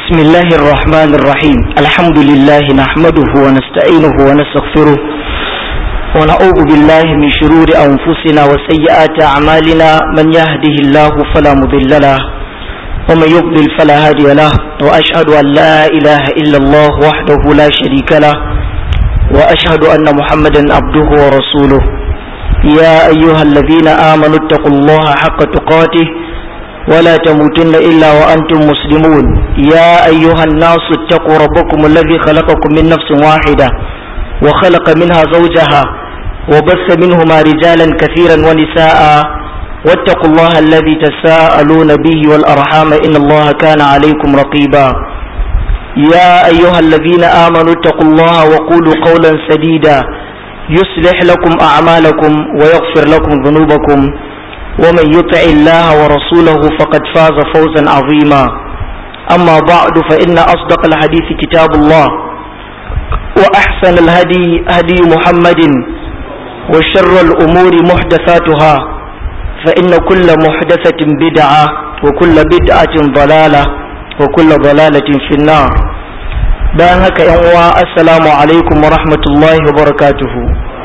بسم الله الرحمن الرحيم الحمد لله نحمده ونستعينه ونستغفره ونعوذ بالله من شرور أنفسنا وسيئات أعمالنا من يهده الله فلا مضل له ومن يضلل فلا هادي له وأشهد أن لا إله إلا الله وحده لا شريك له وأشهد أن محمدا عبده ورسوله يا أيها الذين آمنوا اتقوا الله حق تقاته ولا تموتن إلا وأنتم مسلمون يا أيها الناس اتقوا ربكم الذي خلقكم من نفس واحدة وخلق منها زوجها وبث منهما رجالا كثيرا ونساء واتقوا الله الذي تساءلون به والأرحام إن الله كان عليكم رقيبا يا أيها الذين آمنوا اتقوا الله وقولوا قولا سديدا يصلح لكم أعمالكم ويغفر لكم ذنوبكم ومن يطع الله ورسوله فقد فاز فوزا عظيما أما بعد فإن أصدق الحديث كتاب الله وأحسن الهدي هدي محمد وشر الأمور محدثاتها فإن كل محدثة بدعة وكل بدعة ضلالة وكل ضلالة في النار bayan haka yan uwa assalamu alaikum wa rahmatullahi wa barakatuhu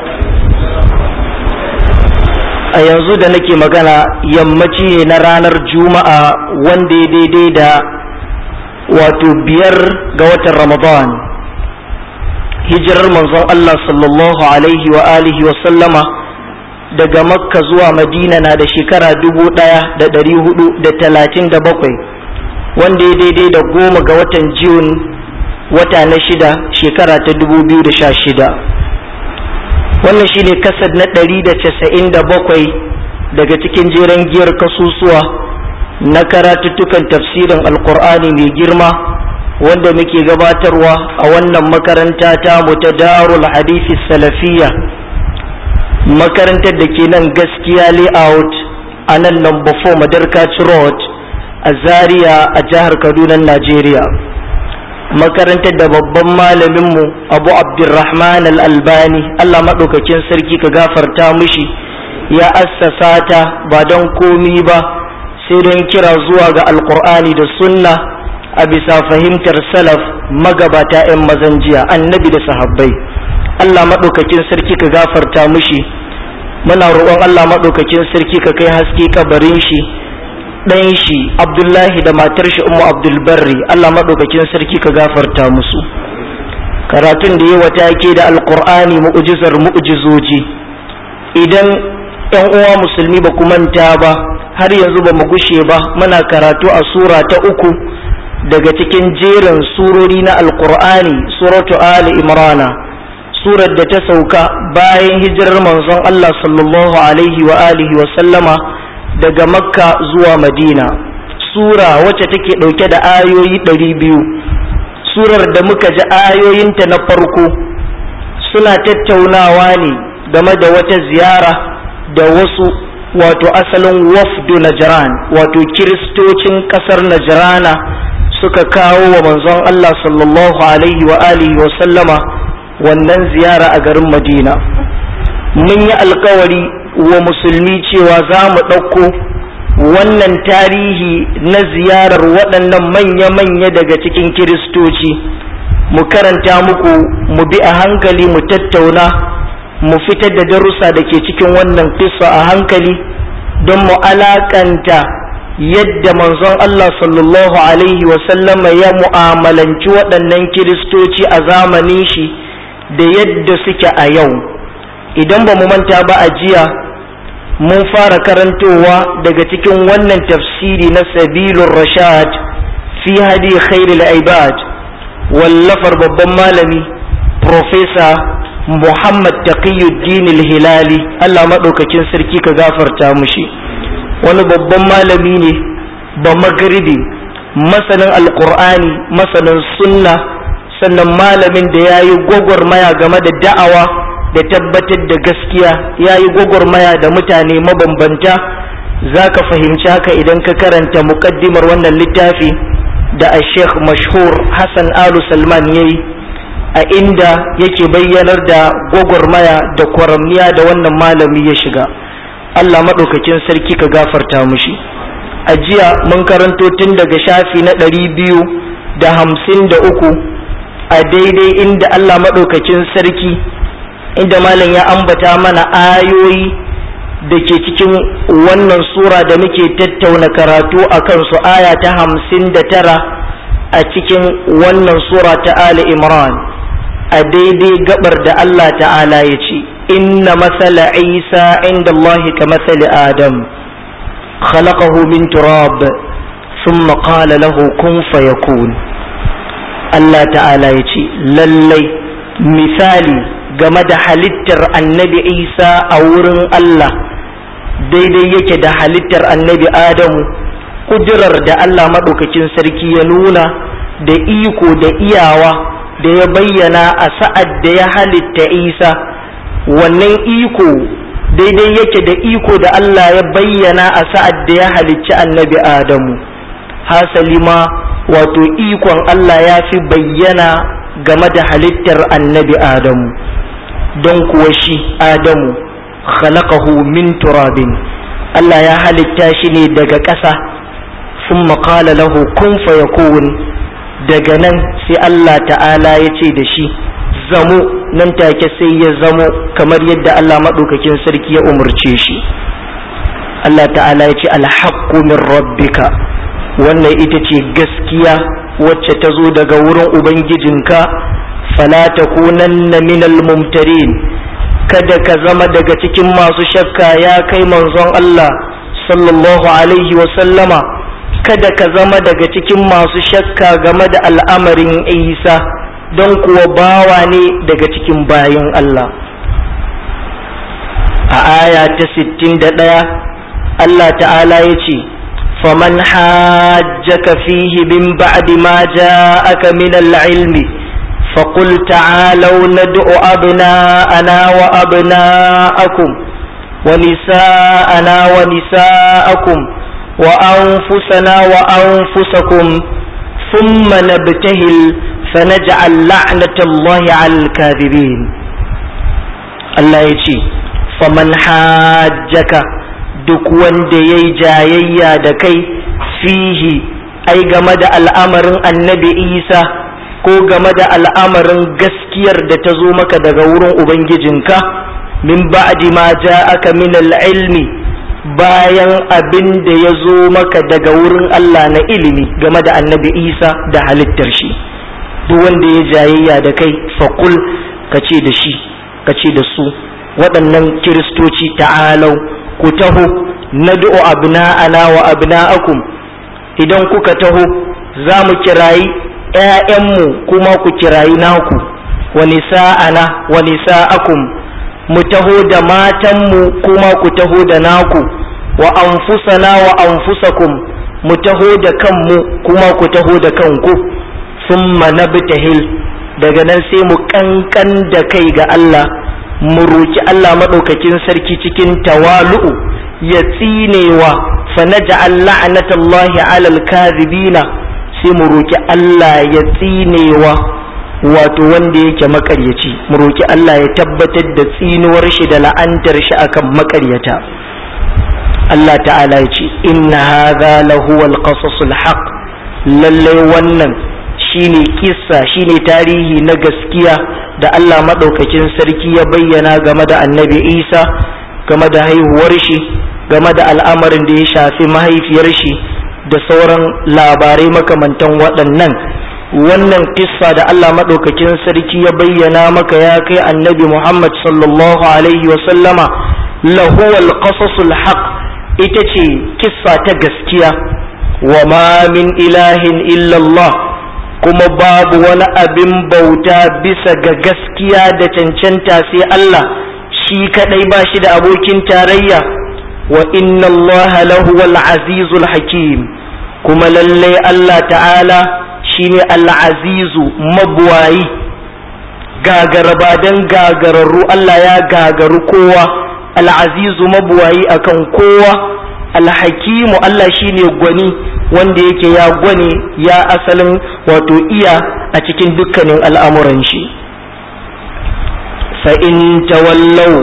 a yanzu da nake magana yammaci ne na ranar juma'a wanda ya daidai da wato biyar ga watan ramadan hijirar manzon Allah sallallahu alaihi wa alihi wa sallama daga makka zuwa madina na da shekara dubu ɗaya da ɗari hudu da talatin da bakwai wanda ya daidai da goma ga watan june wata na shida shekara ta dubu biyu da sha shida wannan shine kasad na ɗari da casa'in da bakwai daga cikin jeren giyar kasusuwa na karatuttukan tafsirin alkur'ani mai girma wanda muke gabatarwa a wannan makaranta ta mu ta darul hadisi salafiya makarantar da ke nan gaskiya layout a nan number 4 madarkaci road a zaria a jihar kaduna najeriya makarantar da babban malaminmu abu abdurrahman al-albani allah maɗaukakin sarki ka gafarta mushi ya assasa ta ba don komi ba sai don kira zuwa ga alkur'ani da sunna a bisa fahimtar salaf magabata 'yan mazan jiya annabi da sahabbai allah maɗaukakin sarki ka gafarta mushi muna roƙon allah maɗaukakin sarki ka kai haske kabarin shi ɗan shi abdullahi da matar shi umu abdulbarri allah maɗaukakin sarki ka gafarta musu karatun da yi wata ke da alkur'ani mu'ujizar mu'ujizoji idan yan uwa musulmi ba ku manta ba har yanzu ba mu gushe ba muna karatu a sura ta uku daga cikin jerin surori na alkur'ani suratu ali imrana surar da ta sauka bayan hijirar manzon allah sallallahu alaihi wa alihi wa sallama daga makka zuwa madina sura wacce take ɗauke da ayoyi ɗari biyu surar da muka ji ayoyinta na farko suna tattaunawa ne game da wata ziyara da wasu wato asalin wafdu najran wato kiristocin ƙasar najrana suka kawo wa manzon Allah sallallahu alaihi wa alihi wa sallama wannan ziyara a garin madina mun yi alkawari wa musulmi cewa za mu ɗauko wannan tarihi na ziyarar waɗannan manya-manya daga cikin kiristoci mu karanta muku mu bi a hankali mu tattauna mu fitar da darussa da ke cikin wannan kisa a hankali don mu alakanta yadda manzon Allah sallallahu alaihi wasallama ya mu'amalanci waɗannan kiristoci a zamanin shi da yadda suke a yau idan ba mu manta ba a jiya mun fara karantowa daga cikin wannan tafsiri na sabilun rashad fi hadi khairul ibad wallafar babban malami profesa muhammad taqiyuddin hilali allah maɗaukakin sarki ka gafarta mushi wani babban malami ne ba magribi masanin alkur'ani masanin sunna sannan malamin da ya yi gwagwarmaya game da da'awa da tabbatar da gaskiya ya yi gwagwarmaya da mutane mabambanta za ka fahimci haka idan ka karanta muƙaddimar wannan littafi da a sheikh mashhur hassan alu salman ya yi a inda yake bayyanar da gwagwarmaya da kwaramniya da wannan malami ya shiga allah maɗaukakin sarki ka gafarta mushi a jiya mun karanto tun daga shafi na ɗari biyu da hamsin da uku a daidai inda Allah maɗaukakin sarki inda malam ya ambata mana ayoyi da ke cikin wannan sura da muke tattauna karatu a kansu aya ta hamsin da tara a cikin wannan sura ta Ali Imran a daidai gabar da Allah ta'ala ya ce inna masala isa inda Allah ka masali Adam khalaqahu min turab thumma qala lahu kun fayakun Allah ta'ala ya ce lallai misali game da halittar annabi Isa a wurin Allah daidai yake da halittar annabi Adamu kudurar da Allah maɗaukakin sarki ya nuna da iko da iyawa da ya bayyana a sa'ad da ya halitta Isa wannan iko daidai yake da iko da Allah ya bayyana a sa'ad da ya halicci annabi Adamu hasali ma wato ikon Allah ya fi bayyana game da halittar annabi Adamu don kuwa shi Adamu khalaqahu min turabin Allah ya halitta shi ne daga ƙasa sun maƙala lahu kun fayakun daga nan sai Allah ta'ala ya ce da shi zamo nan take sai ya zamo kamar yadda Allah maɗaukakin sarki ya umarce shi Allah ta'ala ya ce alhaqqu min rabbika wannan ita ce gaskiya wacce ta zo daga wurin ubangijinka fala takunanna minal mumtarin kada ka zama daga cikin masu shakka ya kai manzon Allah sallallahu alaihi wa sallama kada ka zama daga cikin masu shakka game da al'amarin Isa don kuwa bawa ne daga cikin bayan Allah a aya ta 61 Allah ta'ala ya ce faman hajjaka fihi bin ba'di ma ja'aka min al-ilmi فقل تعالوا ندع أبناءنا وأبناءكم ونساءنا ونساءكم وأنفسنا وأنفسكم ثم نبتهل فنجعل لعنة الله على الكاذبين الله يجي فمن حاجك duk wanda ya yi jayayya da kai fihi ai game da al'amarin annabi isa ko game da al'amarin gaskiyar da ta zo maka daga wurin ubangijinka min ba'di ma aka min ilmi bayan abin da ya zo maka daga wurin Allah na ilimi game da annabi isa da halittar shi duk wanda ya jayayya da kai faƙul ka ce da shi ka ce da su waɗannan kiristoci ta'alau ku taho na du'u abna'ana wa abna'akum idan kuka taho za mu kirayi ‘ya'yanmu kuma ku kirayi naku wa nisa'ana wa nisa'akum mu taho da matanmu kuma ku taho da naku wa anfusana wa anfusakum mu taho da kanmu kuma ku taho da kanku summa nabtahil daga nan sai mu kankan da kai ga Allah mu roki Allah maɗaukakin sarki cikin tawalu'u ya tsinewa fa naj'al la'natallahi 'alal kadhibina sai mu roki Allah ya tsinewa wato wanda yake makaryaci mu roki Allah ya tabbatar da tsinuwar shi da la'antar shi akan makaryata Allah ta'ala ya ce inna hadha lahu al-qasasul haqq lalle wannan shine kissa shine tarihi na gaskiya da Allah madaukakin sarki ya bayyana game da Annabi Isa game da haihuwar shi game da al'amarin da ya shafi mahaifiyar shi da sauran labarai makamantan waɗannan wannan kissa da Allah maɗaukakin sarki ya bayyana maka ya kai annabi Muhammad sallallahu alaihi wasallama lahuwal qasasul haq ita ce kissa ta gaskiya wa ma min ilahin illallah kuma babu wani abin bauta bisa ga gaskiya da cancanta sai Allah shi kadai ba shi da abokin tarayya wa inna Allah lahuwal azizul hakim kuma lallai Allah ta'ala shine al'azizu mabuwayi gagarabadan gagararru Allah ya gagaru kowa al'azizu mabuwayi akan kowa alhakimu Allah shine gwani wanda yake ya gwani ya asalin wato iya a cikin dukkanin al'amuran shi fa'in tawallau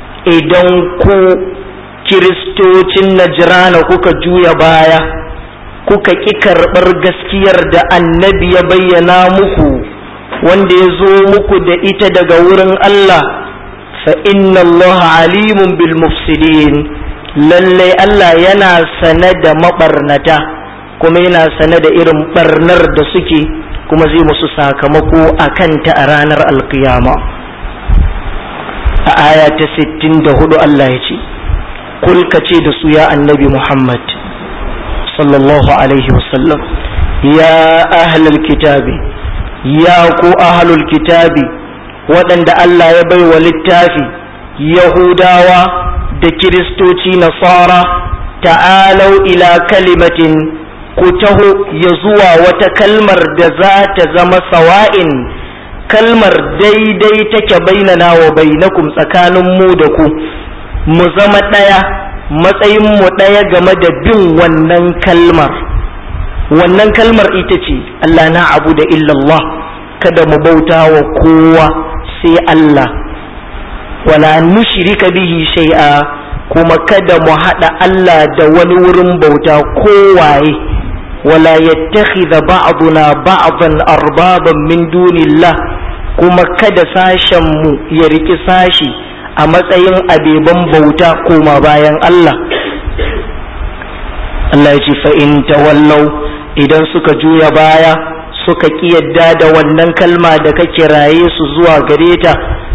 idan ku kiristocin najrana kuka juya baya kuka ƙi karɓar gaskiyar da annabi ya bayyana muku wanda ya zo muku da ita daga wurin Allah fa inna Allah alimun bil mufsidin lallai Allah yana sane da maɓarnata kuma yana sane da irin ɓarnar da suke kuma zai musu sakamako a kanta a ranar alkiyama a aya ta 64 Allah ya ce kulka ce da su ya annabi Muhammad sallallahu alaihi wasallam ya ahlul kitabi ya ku ahlul kitabi waɗanda Allah ya bai wa littafi yahudawa da kiristoci nasara ta'alau ila kalimatin ku taho ya zuwa wata kalmar da za ta zama sawa'in kalmar daidai take bainana wa bainakum tsakanin mu da ku mu zama ɗaya matsayin mu ɗaya game da bin wannan kalmar wannan kalmar ita ce Allah na abu da illallah kada mu bauta wa kowa sai Allah wala nushrika bihi shay'a kuma kada mu haɗa Allah da wani wurin bauta kowaye wala yattakhidha ba'duna ba'dan arbaban min dunillah kuma kada sashen mu ya riki sashi a matsayin abeban bauta koma bayan Allah Allah ya ce fa in tawallau idan suka juya baya suka yadda da wannan kalma da ka kiraye su zuwa gare ta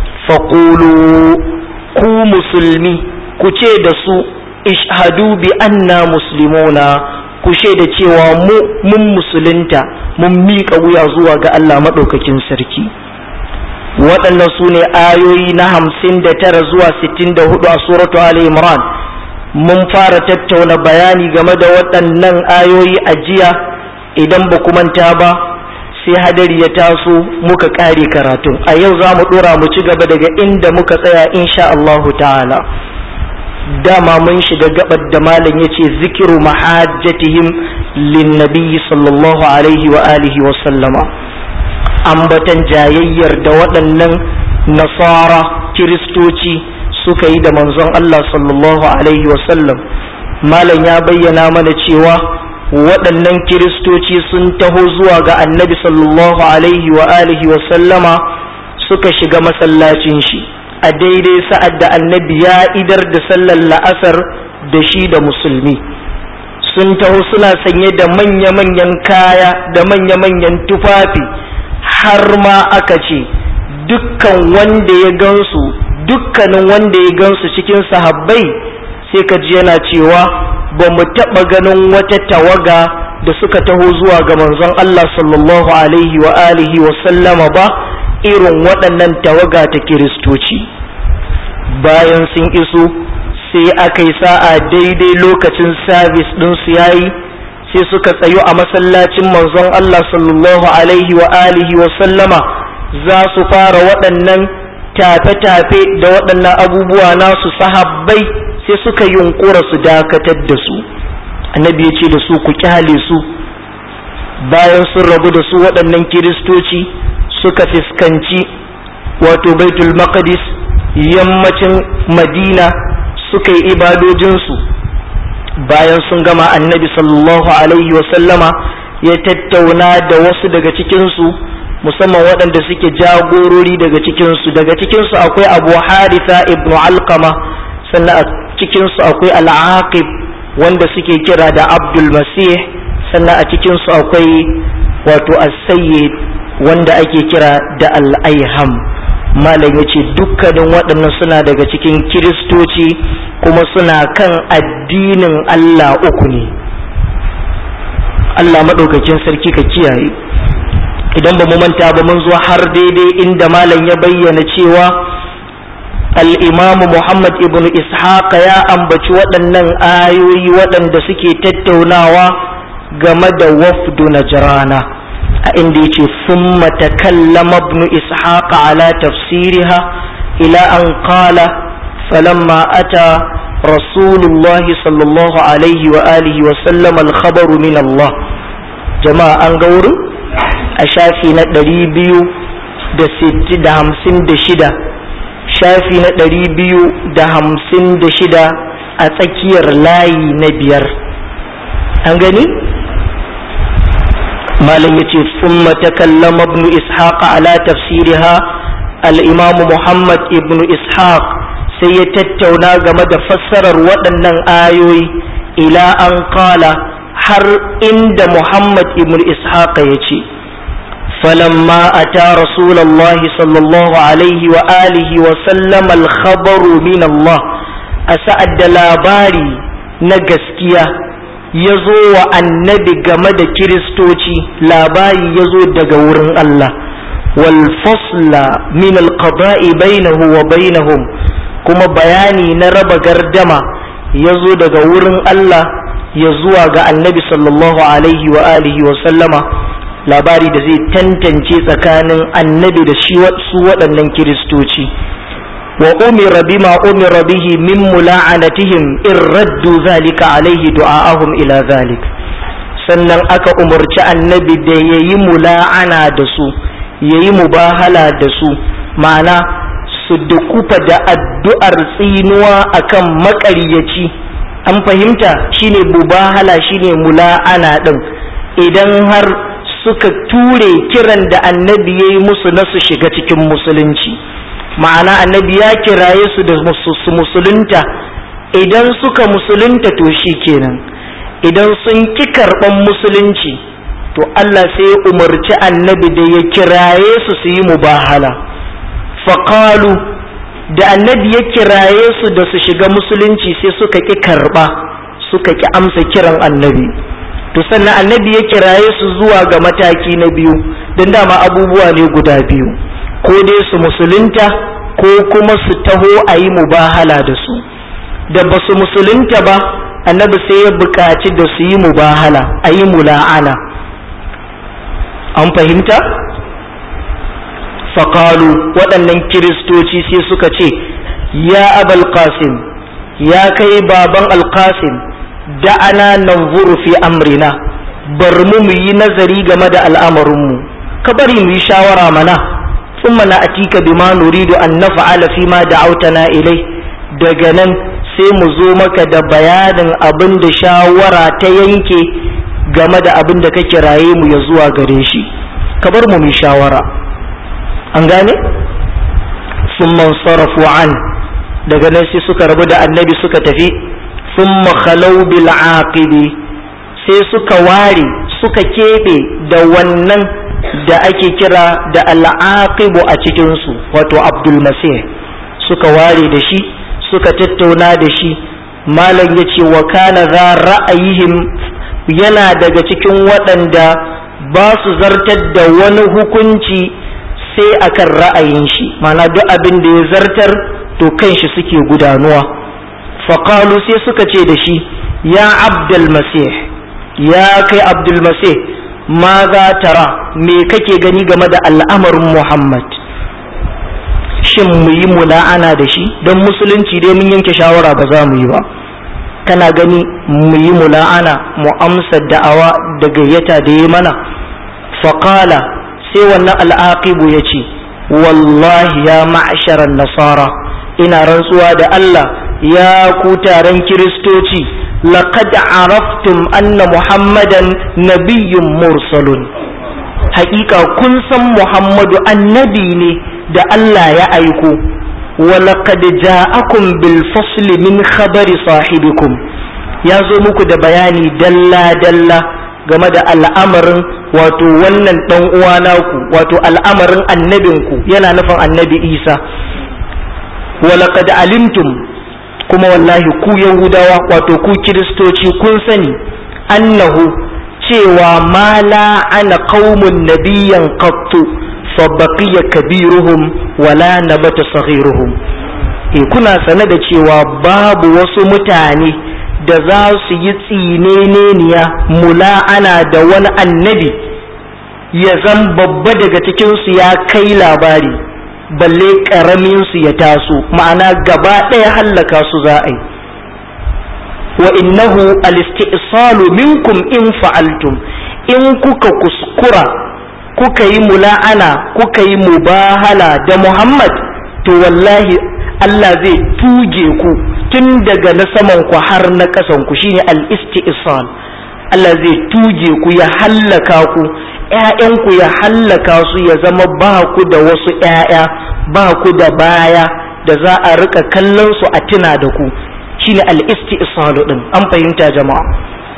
faqulu ku musulmi ku ce da su ishhadu bi anna muslimuna ku da cewa mu mun musulunta mun miƙa wuya zuwa ga Allah maɗaukakin sarki waɗannan su ne ayoyi na hamsin da tara zuwa sittin da hudu a suratu Ali Imran mun fara tattauna bayani game da waɗannan ayoyi a jiya idan ba ku manta ba sai hadari ya taso muka ƙare karatun a yau za mu ɗora mu ci gaba daga inda muka tsaya insha Allahu ta'ala dama mun shiga gabar da malam ya ce zikiru mahajjatihim linnabiyyi sallallahu alaihi wa alihi wa sallama ambatan jayayyar da waɗannan nasara kiristoci suka yi da manzon Allah sallallahu alaihi wa sallam malam ya bayyana mana cewa waɗannan kiristoci sun taho zuwa ga annabi sallallahu alaihi wa alihi wa sallama suka shiga masallacin shi a daidai sa'ad da annabi ya idar da sallar la'asar da shi da musulmi sun taho suna sanye da manya-manyan kaya da manya-manyan tufafi har ma aka ce dukkan wanda ya gansu dukkanin wanda ya gansu cikin sahabbai sai ka ji yana cewa ba mu taɓa ganin wata tawaga da suka taho zuwa ga manzon Allah sallallahu alaihi wa alihi wa sallama ba irin waɗannan tawaga ta kiristoci bayan sun iso sai aka yi sa'a daidai lokacin sabis ɗinsu ya yi sai suka tsayo a masallacin manzon Allah sallallahu alaihi wa alihi wa sallama za su fara waɗannan tafe-tafe da waɗannan abubuwa nasu sahabbai sai suka yunkura su dakatar da su annabi ya ce da su ku kyale su bayan sun rabu da su waɗannan kiristoci suka fuskanci wato baitul maqdis yammacin madina suka yi ibadojinsu bayan sun gama annabi sallallahu alaihi wasallama ya tattauna da wasu daga cikinsu musamman waɗanda suke jagorori daga cikinsu daga cikinsu akwai abu haritha ibn alkama sannan a cikinsu akwai al'aqib wanda suke kira da abdul masih sannan a cikinsu akwai wato as-sayyid wanda ake kira da al'aiham malam ya ce dukkanin waɗannan suna daga cikin kiristoci kuma suna kan addinin Allah uku ne Allah maɗaukakin sarki ka kiyaye idan ba mu manta ba mun zo har daidai inda malam ya bayyana cewa al'imamu Muhammad ibn Ishaq ya ambaci waɗannan ayoyi waɗanda suke tattaunawa game da wafdu na jirana. a inda yace summa takallama ibn ishaq ala tafsiriha ila an qala falamma ata rasulullahi sallallahu alaihi wa alihi wa sallam al min Allah jama'a an ga wurin a shafi na ɗari biyu da sitti da hamsin da shida shafi na ɗari biyu da hamsin da shida a tsakiyar layi na biyar an gani malam yace thumma takallama ibn ishaq ala tafsiriha al-imam muhammad ibn ishaq sai ya tattauna game da fassarar waɗannan ayoyi ila an kala har inda muhammad ibn ishaq ya ce فلما أتى رسول الله صلى الله عليه وآله وسلم الخبر من الله أسأد لاباري نجسكيا yazo wa annabi game da kiristoci labari ya zo daga wurin Allah wal fasla min alqada'i bainahu wa bainahum kuma bayani na raba gardama ya zo daga wurin Allah ya zuwa ga annabi sallallahu alaihi wa alihi wa sallama labari da zai tantance tsakanin annabi da shi su waɗannan kiristoci wa umira bima umira bihi min mula'anatihim in raddu zalika alaihi du'a'ahum ila zalik sannan aka umarci annabi da yayi mula'ana da su yayi mubahala da su ma'ana su dukufa da addu'ar tsinuwa akan maƙaryaci an fahimta shine mubahala shine mula'ana din idan har suka ture kiran da annabi ya yi musu na su shiga cikin musulunci ma'ana annabi ya kiraye su da su musulunta idan suka musulunta to shi kenan idan sun ki karɓan musulunci to Allah sai ya umarci annabi da ya kiraye su su yi mubahala faƙalu da annabi ya kiraye su da su shiga musulunci sai suka ki karɓa suka ki amsa kiran annabi to sannan annabi ya kiraye su zuwa ga mataki na biyu don dama abubuwa ne guda biyu ko dai su musulunta ko kuma su taho a yi mubahala da su da ba su musulunta ba annabi sai ya buƙaci da su yi mubahala a yi mula'ana an fahimta faƙalu waɗannan kiristoci sai suka ce ya abal qasim ya kai baban alƙasim da'ana nanzuru fi amrina bar mu mu yi nazari game da al'amarinmu ka bari mu yi shawara mana thumma na atika bima nuridu an naf'ala fi ma da'awtana ilai daga nan sai mu zo maka da bayanin abin da shawara ta yanke game da abin da ka kiraye mu ya zuwa gare shi ka bar mu mu yi shawara an gane thumma sarafu an daga nan sai suka rabu da annabi suka tafi ثم خلوا بالعاقب sai suka ware suka keɓe da wannan da ake kira da al'aqibu a cikinsu wato abdulmasih suka ware da shi suka tattauna da shi malam ya ce wa kana za ra'ayihim yana daga cikin waɗanda ba su zartar da wani hukunci sai akan ra'ayin shi mana duk abin da ya zartar to kan shi suke gudanuwa faƙalu sai suka ce da shi ya abdulmasih ya kai abdulmasih ma za tara me kake gani game da al'amarin muhammad shin mu yi mula'ana da shi don musulunci dai mun yanke shawara ba za mu yi ba kana gani mu yi mula'ana mu amsa da'awa da gayyata da ya mana faƙala sai wannan al'aqibu ya ce wallahi ya ma'asharar nasara ina rantsuwa da Allah ya ku taron kiristoci laqad araftum anna muhammadan nabiyyun mursalun haƙiƙa kun san muhammadu annabi ne da Allah ya aiko wa laqad ja'akum bil fasli min khabari sahibikum ya zo muku da bayani dalla dalla game da al'amarin wato wannan dan uwa naku wato al'amarin annabinku yana nufin annabi Isa wa laqad alimtum kuma wallahi ku yahudawa wato ku kiristoci kun sani annahu cewa ma la ana qaumun nabiyyan qattu fa baqiya kabiruhum wala nabata saghiruhum e kuna sane da cewa babu wasu mutane da za su yi tsineniya mula'ana da wani annabi ya zan babba daga cikinsu ya kai labari balle ƙaramin su ya taso ma'ana gaba ɗaya hallaka su za a yi wa innahu al-isti'salu minkum in fa'altum in kuka kuskura kuka yi mula'ana kuka yi mubahala da Muhammad to wallahi Allah zai tuge ku tun daga na saman ku har na ƙasan ku shine al-isti'sal Allah zai tuge ku ya hallaka ku ‘ya'yanku ya hallaka su ya zama ba ku da wasu ‘ya'ya ba ku da baya da za a rika kallon su a tuna da ku shine al-isti din an fahimta jama'a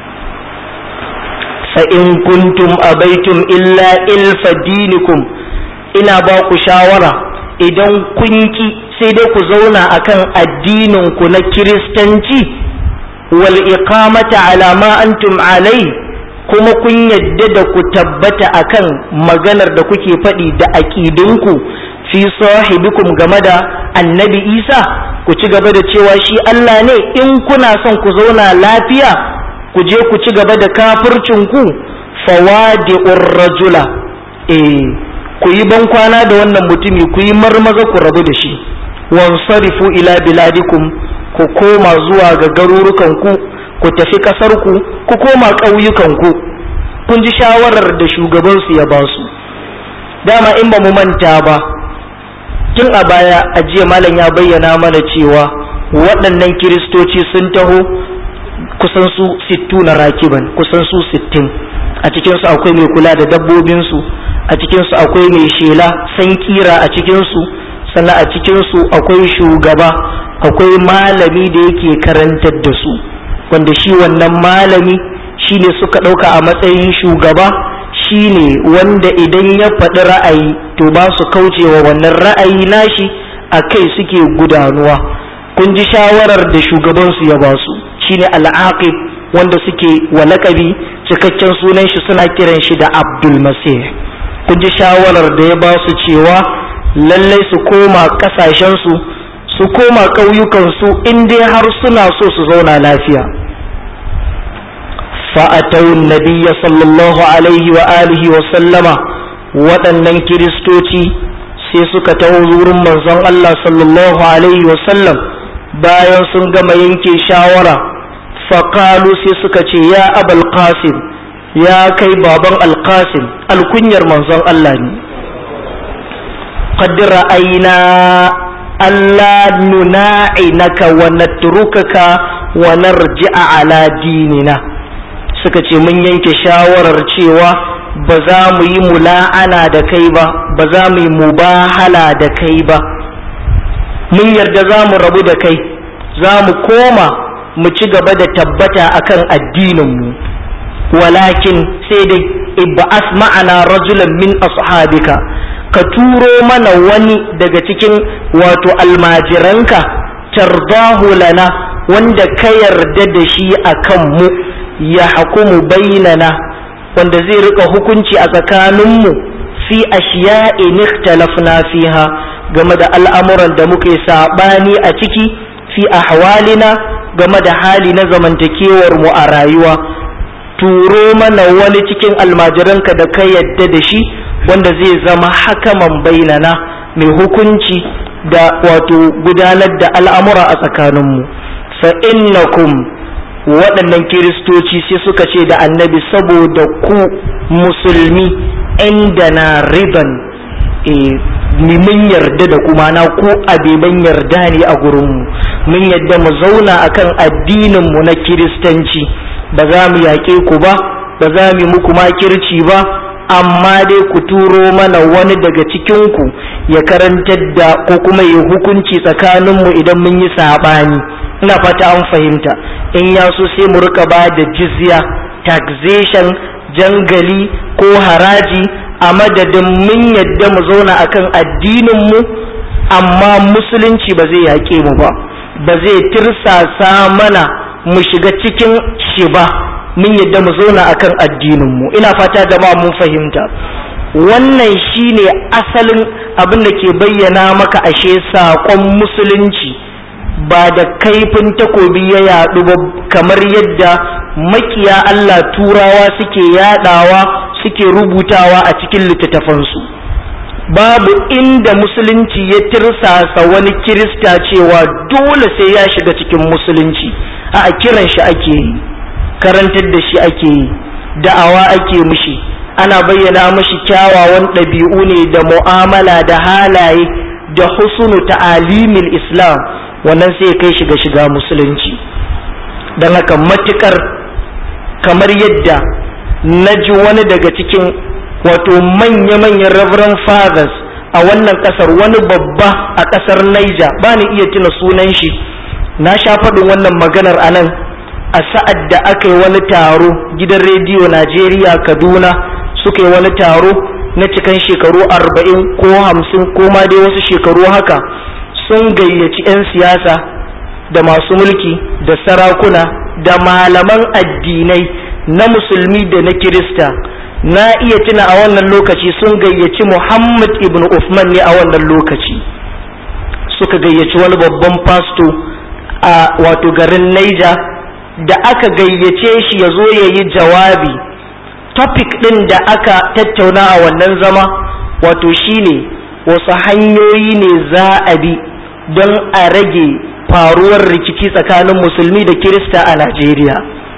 fa in kuntum abaitum illa ilfa dinikum ina ba ku shawara idan kun ki sai dai ku zauna akan addinin ku na kiristanci wal iqamata ala ma antum alai kuma kun yadda da ku tabbata akan maganar da kuke faɗi da aƙidunku fi sahibikum game da annabi isa ku ci gaba da cewa shi Allah ne in kuna son ku zauna lafiya ku je ku ci gaba da kafircinku fawadi'ur rajula eh ku yi ban kwana da wannan mutumi ku yi marmaza ku rabu da shi wansarifu ila biladikum ku koma zuwa ga garurukanku ku tafi ƙasarku ku koma ƙauyukanku kun ji shawarar da shugabansu ya ba su dama in ba mu manta ba tun a baya a jiya malam ya bayyana mana cewa waɗannan kiristoci sun taho kusan su sittu na rakiban kusan su sittin a cikinsu akwai mai kula da dabbobinsu a cikinsu akwai mai shela san kira a cikinsu sannan a cikinsu akwai shugaba akwai malami da yake karantar da su wanda shi wannan malami shine suka ɗauka a matsayin shugaba shine wanda idan ya faɗi ra'ayi to ba su kaucewa wannan ra'ayi nashi a kai suke gudanuwa kun ji shawarar da shugabansu ya ba su shine al'aqib wanda suke wa lakabi cikakken sunan shi suna kiran shi da abdul masih kun ji shawarar da ya ba su cewa lallai su koma ƙasashensu su koma ƙauyukansu in dai har suna so su zauna lafiya فأتوا النبي صلى الله عليه وآله وسلم waɗannan kiristoci sai suka taho wurin manzon Allah sallallahu alaihi wasallam bayan sun gama yanke shawara faƙalu sai suka ce ya abal qasim ya kai baban alqasim alkunyar manzon Allah ne qad ra'ayna alla nuna'inaka wa natrukaka wa narji'a ala dinina suka ce mun yanke shawarar cewa ba za mu yi mula'ana da kai ba ba za mu yi mubahala da kai ba mun yarda za mu rabu da kai za mu koma mu ci gaba da tabbata akan addininmu walakin sai dai ibba'as ma'ana rajulan min ashabika ka turo mana wani daga cikin wato almajiranka tardahu lana wanda ka yarda da shi akan mu ya hukumu bainana wanda zai rika hukunci a tsakaninmu fi ashiya'in ikhtalafna fiha game da al'amuran da muke saɓani a ciki fi ahwalina game da hali na zamantakewar mu a rayuwa turo mana wani cikin almajiranka da ka yadda da shi wanda zai zama hakaman bainana mai hukunci da wato gudanar da al'amura a tsakaninmu fa innakum waɗannan kiristoci sai suka ce da annabi saboda ku musulmi inda na riban mun yarda da kuma na ku abeban yarda ne a gurinmu mun yarda mu zauna akan addininmu na kiristanci ba za mu yaƙe ku ba ba za mu muku makirci ba amma dai ku turo mana wani daga cikinku ya karantar da ko kuma ya hukunci tsakaninmu idan mun yi saɓani ina fata an fahimta in ya so sai mu rika ba da jizya taxation jangali ko haraji a madadin mun yadda mu zauna akan addininmu amma musulunci ba zai yaƙe mu ba ba zai tirsasa mana mu shiga cikin shi ba mun yadda mu zauna akan addininmu ina fata jama'a mun fahimta wannan shine asalin abin da ke bayyana maka ashe saƙon musulunci ba da kaifin takobi ya yaɗu ba kamar yadda makiya Allah turawa suke yaɗawa suke rubutawa a cikin littattafansu babu inda musulunci ya tirsasa wani kirista cewa dole sai ya shiga cikin musulunci a kiran shi ake yi karantar da shi ake yi da'awa ake mushi ana bayyana mashi kyawawan ɗabi'u ne da mu'amala da halaye da husunu ta'alimil islam wannan sai kai shiga shiga musulunci don haka matukar kamar yadda na ji wani daga cikin wato manya-manyan reverend fathers a wannan kasar wani babba a kasar Niger ba ni iya tuna sunan shi na sha faɗin wannan maganar a nan a sa'ad da aka yi wani taro gidan rediyo Najeriya Kaduna suka yi wani taro na cikan shekaru arba'in ko hamsin ko ma dai wasu shekaru haka sun gayyaci 'yan siyasa da masu mulki da sarakuna da malaman addinai na musulmi da na kirista na iya tuna a wannan lokaci sun gayyaci muhammad ibn Uthman ne a wannan lokaci suka gayyaci wani babban fasto a wato garin Niger da aka gayyace shi ya zo ya yi jawabi topic ɗin da aka tattauna a wannan zama wato shine wasu hanyoyi ne za a bi don a rage faruwar rikici tsakanin musulmi da kirista a Najeriya.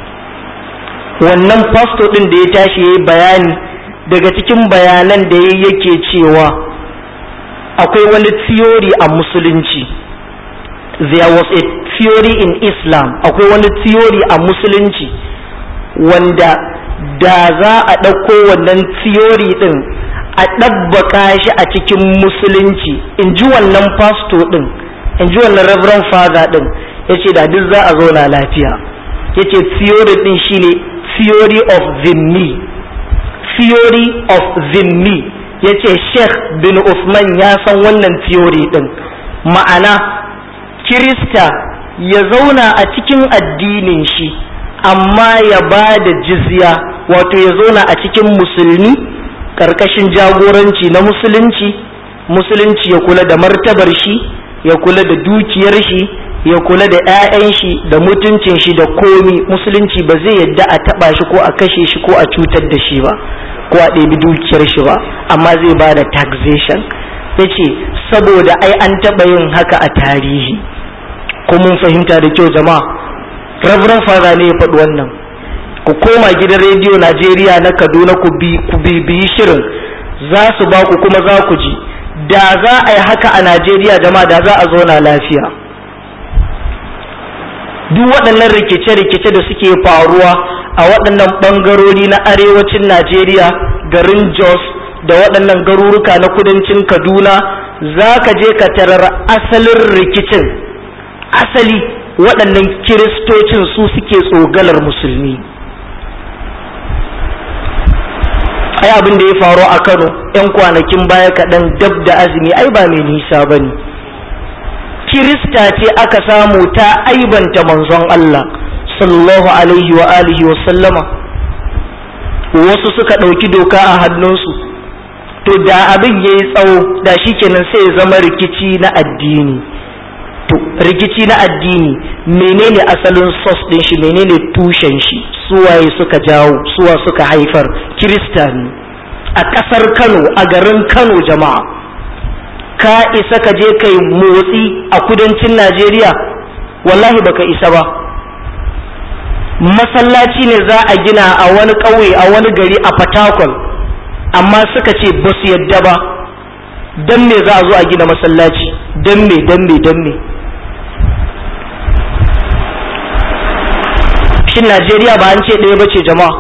wannan fasto ɗin da ya tashi ya yi bayani daga cikin bayanan da ya yake cewa akwai wani theory a musulunci there was a theory in islam akwai wani theory a musulunci wanda da za a ɗauko wannan theory ɗin a ɗabbaka shi a cikin musulunci in ji wannan fasto ɗin in ji wannan reverend father ɗin ya ce da duk za a zauna lafiya ya ce theory ɗin shine theory of zimmi theory of zimmi ya ce sheikh bin Usman ya san wannan theory ɗin ma'ana kirista ya zauna a cikin addinin shi amma ya ba da jizya wato ya zauna a cikin musulmi ƙarƙashin jagoranci na musulunci musulunci ya kula da martabar shi ya kula da dukiyar shi ya kula da 'ya'yan shi da mutuncin shi da komi musulunci ba zai yadda a taɓa shi ko a kashe shi ko a cutar da shi ba ko a ɗebi dukiyar shi ba amma zai ba da taxation ya ce saboda ai an taɓa yin haka a tarihi ko mun fahimta da kyau jama'a reverend father ne ya faɗi wannan ku koma gidan rediyo najeriya na kaduna ku bibiyi shirin za su ba ku kuma za ku ji da za a yi haka a najeriya jama'a da za a zauna lafiya duk waɗannan rikice-rikice da suke faruwa a waɗannan ɓangarori na arewacin najeriya garin jos da waɗannan garuruka na kudancin kaduna za ka je ka tarar asalin rikicin asali waɗannan kiristocin su suke tsogalar musulmi ai abin da ya faru a kano 'yan kwanakin baya kaɗan dab da azumi ai ba mai nisa ba ne kirista ce aka samu ta aibanta manzon Allah sallallahu alaihi wa alihi wa sallama wasu suka ɗauki doka a hannunsu to da abin ya yi tsawo da shi kenan sai ya zama rikici na addini to rikici na addini menene asalin sos ɗin shi menene tushen shi suwaye suka jawo suwa suka haifar kirista ne a ƙasar kano a garin kano jama'a ka isa ka je kai motsi a kudancin najeriya wallahi baka isa ba masallaci ne za a gina a wani ƙauye a wani gari a fatakwal amma suka ce ba su yadda ba don me za a zo a gina masallaci don me don me don me shin najeriya ba an ce ɗaya ba ce jama'a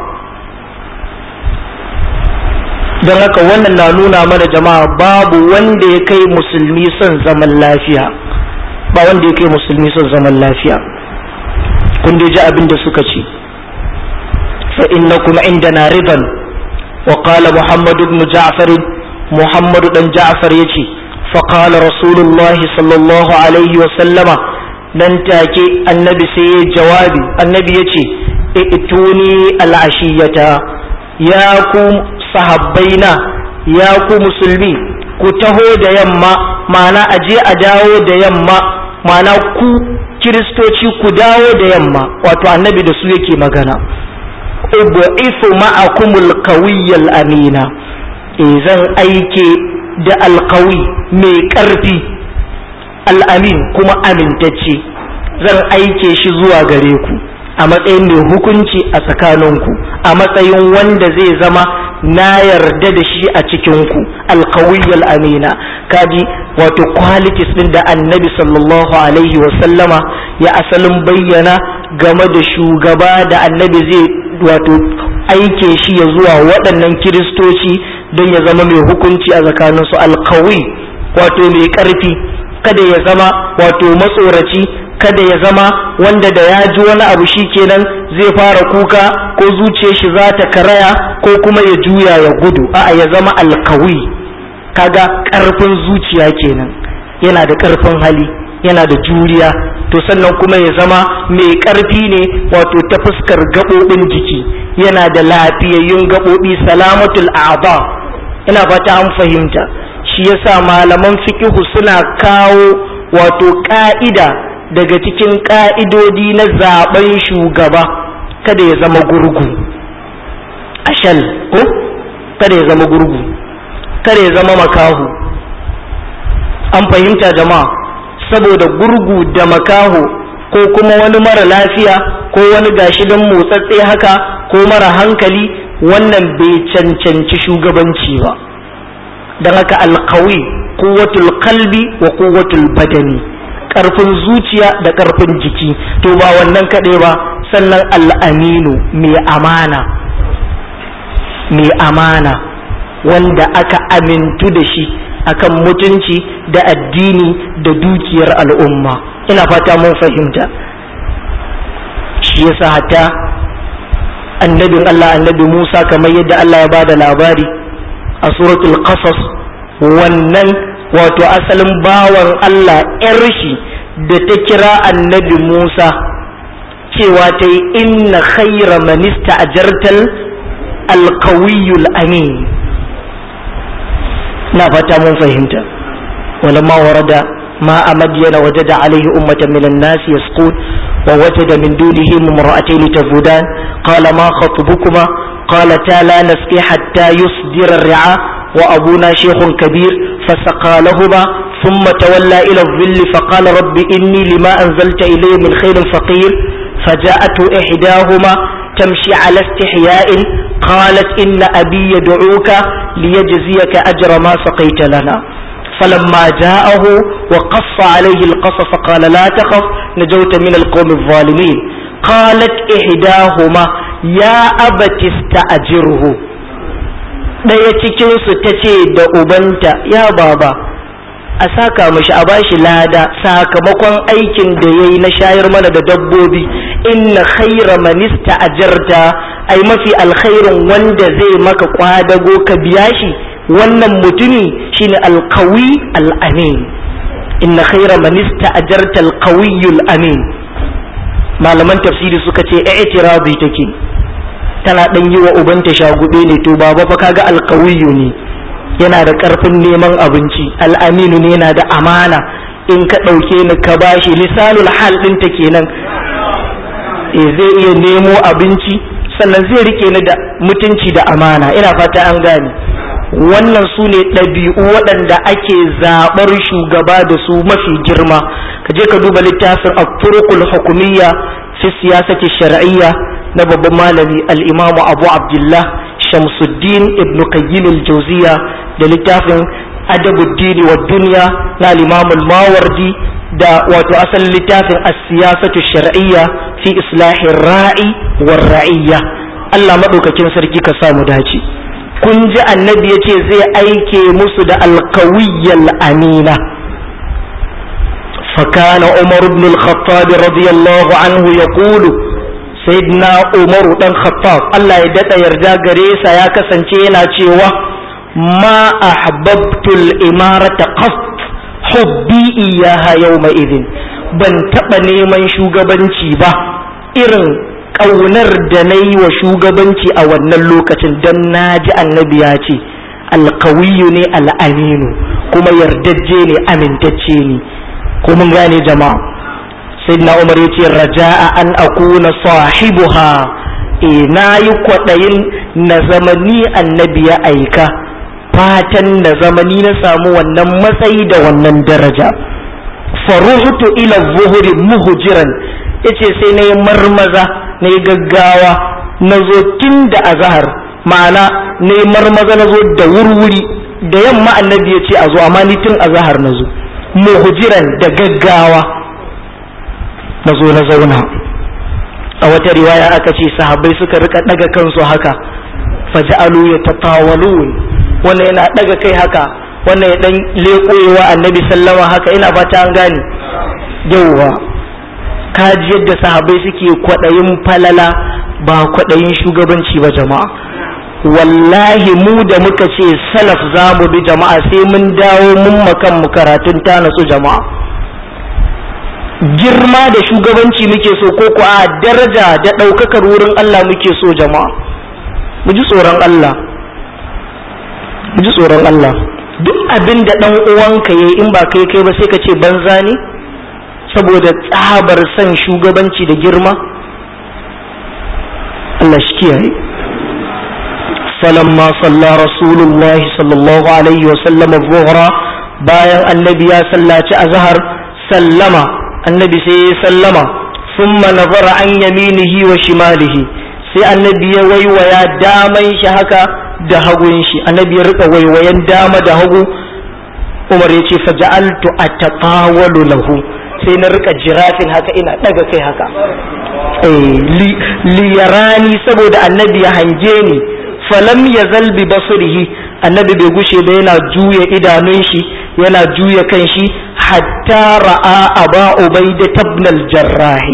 don haka wannan na nuna mana jama'a babu wanda ya kai musulmi son zaman lafiya ba wanda ya kai musulmi son zaman lafiya kun dai ji abin da suka ce fa innakum indana riban wa qala muhammad ibn ja'far muhammad dan ja'far yace fa qala rasulullahi sallallahu alaihi wa sallama nan take annabi sai ya jawabi annabi yace ituni al'ashiyata ya ku sahabbaina ya ku musulmi ku taho da yamma ma'ana aje a dawo da yamma ma'ana ku kiristoci ku dawo da yamma wato annabi da su yake magana ubu'ifu ma'akumul qawiyyal amina eh zan aike da alqawi mai karfi al'amin kuma amintacce zan aike shi zuwa gare ku a matsayin mai hukunci a tsakaninku a matsayin wanda zai zama na yarda da shi a cikinku alkawiyyal amina kaji wato qualities din da annabi sallallahu alaihi wasallama ya asalin bayyana game da shugaba da annabi zai wato aike shi ya zuwa waɗannan kiristoci don ya zama mai hukunci a tsakaninsu alkawi wato mai ƙarfi kada ya zama wato matsoraci kada ya zama wanda da ya ji wani abu shi kenan zai fara kuka ko zuciyar shi za ta karaya ko kuma ya juya ya gudu a'a ya zama alkawi kaga ƙarfin zuciya kenan yana da ƙarfin hali yana da juriya to sannan kuma ya zama mai ƙarfi ne wato ta fuskar gaɓoɓin jiki yana da lafiyayyun gaɓoɓi salamatul a'ba ina fata an fahimta shi yasa malaman fikihu suna kawo wato ƙa'ida daga cikin ƙa'idodi na zaben shugaba kada ya zama gurgu ashal ko kada ya zama gurgu kada ya zama makahu an fahimta jama'a saboda gurgu da makaho ko kuma wani mara lafiya ko wani gashi don motsatse haka ko mara hankali wannan bai cancanci shugabanci ba don haka alkawi kuwatul kalbi wa kuwatul badani ƙarfin zuciya da ƙarfin jiki to ba wannan kaɗai ba sannan al'aminu mai amana mai amana wanda aka amintu da shi akan mutunci da addini da dukiyar al'umma ina fata mun fahimta shi yasa hatta annabin Allah annabi Musa kamar yadda Allah ya bada labari a suratul qasas wannan wato asalin bawan Allah ‘yar shi da ta kira annabi Musa cewa ta yi inna khaira manista a jartal alkawiyul amin na fata mun fahimta wani ma warada ma a madiyana waje da alaihi ummatan minan nasi yasqut wa wajada min dunihi mumra'atayn tazudan qala ma khatbukuma قالتا لا نسقي حتى يصدر الرعاء وأبونا شيخ كبير فسقى لهما ثم تولى إلى الظل فقال رب إني لما أنزلت إلي من خير فقير فجاءته إحداهما تمشي على استحياء قالت إن أبي يدعوك ليجزيك أجر ما سقيت لنا فلما جاءه وقص عليه القصص قال لا تخف نجوت من القوم الظالمين قالت إحداهما يا أبت استأجره ɗaya cikinsu ta ce da ubanta ya baba a saka mashi a bashi lada sakamakon aikin da ya yi na shayar mana da dabbobi inna khaira manista ajarta ai mafi alkhairin wanda zai maka kwadago ka biya shi wannan mutumi shine alkawi al'amin inna khaira manista ajarta alkawiyul amin malaman tafsiri suka ce i'tirazi take tana dan yi wa ubanta shagube ne to baba fa kaga alkawiyu ne yana da karfin neman abinci al'aminu ne yana da amana in ka ɗauke ni ka bashi lisanul hal ɗinta kenan e zai iya nemo abinci sannan zai rike ni da mutunci da amana ina fata an gane wannan su ne ɗabi'u waɗanda ake zaɓar shugaba da su mafi girma ka je ka duba littafin al-turuqul hukumiyya fi siyasati shar'iyya na babban malami al-imamu abu abdullah shamsuddin ibn qayyim al-jawziya da littafin adabuddin wa dunya na al-imam al-mawardi da wato asalin littafin as-siyasatu shar'iyya fi islahi ra'i war ra'iyya Allah madaukakin sarki ka samu dace kun ji annabi yace zai aike musu da alkawiyyal amina فكان عمر بن الخطاب رضي الله عنه يقول sayyidina umaru dan khattab Allah ya dada yarda gare sa ya kasance yana cewa ma ahbabtul imarata qat hubbi iyaha yawma idin ban taba neman shugabanci ba irin kaunar da na yi wa shugabanci a wannan lokacin don na ji annabi ya ce alkawiyu ne al'aminu kuma yardajje ne amintacce ne ko mun gane jama'a sayyidina umar yace raja'a an akuna sahibuha e na yi kwaɗayin na zamani annabi ya aika fatan na zamani na samu wannan matsayi da wannan daraja faruhutu ila zuhuri muhujiran yace sai na yi marmaza na yi gaggawa na zo tun da azahar ma'ana na yi marmaza na zo da wurwuri da yamma annabi ya ce a zo amma ni tun azahar na zo muhujiran da gaggawa na zo na zauna a wata riwaya aka ce sahabbai suka rika daga kansu haka faja'alu yatatawalun wannan yana daga kai haka wannan ya dan leƙoyewa annabi sallama haka ina fata an gane yauwa kaji yadda sahabbai suke kwaɗayin falala ba kwaɗayin shugabanci ba jama'a wallahi mu da muka ce salaf za mu bi jama'a sai mun dawo mun makan mu karatun ta nasu jama'a girma da shugabanci muke so ko ko a daraja da ɗaukakar wurin Allah muke so jama'a mu ji tsoron Allah mu ji tsoron Allah duk abin da ɗan uwanka yayi in ba kai kai ba sai ka ce banza ne saboda tsabar son shugabanci da girma Allah shi kiyaye falamma salla rasulullahi sallallahu alaihi wa sallam zuhra bayan annabi ya sallaci azhar sallama annabi sai ya sallama thumma nazara an yaminihi wa shimalihi sai annabi ya waiwaya daman shi haka da hagun shi annabi ya rika waiwayen dama da hagu umar ya ce faja'altu ataqawalu lahu sai na rika jirafin haka ina daga kai haka liyarani saboda annabi ya hange ni falam ya zalbi basurihi annabi bai gushe ba yana juya idanun shi yana juya kan shi hatta ra'a aba ubaida tabnal jarrahi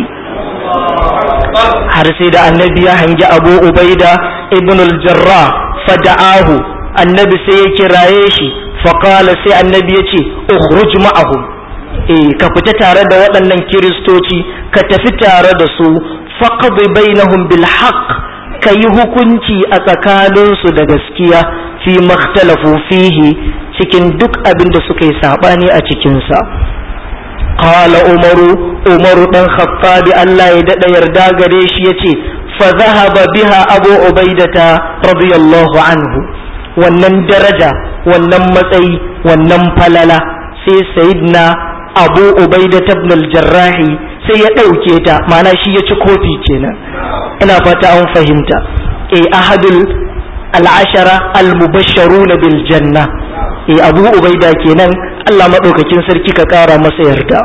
har sai da annabi ya hangi abu ubaida ibn al-jarrah fada'ahu annabi sai ya kiraye shi faqala sai annabi ya ce ukhruj ma'ahum eh ka fita tare da waɗannan kiristoci ka tafi tare da su faqdi bainahum bil haqq ka yi hukunci a tsakaninsu da gaskiya fi makhtalafu fihi cikin duk abin da suka yi sabani a cikinsa qala umaru umaru dan khattabi Allah ya dada yarda gare shi yace fa zahaba biha abu ubaidata radiyallahu anhu wannan daraja wannan matsayi wannan falala sai sayyidina abu ubaida ibn al-jarrahi sai ya ɗauke ta mana shi ya ci kofi kenan ina fata an fahimta e ahadul al'ashara al-mubashsharuna bil janna e abu ubaida kenan Allah madaukakin sarki ka kara masa yarda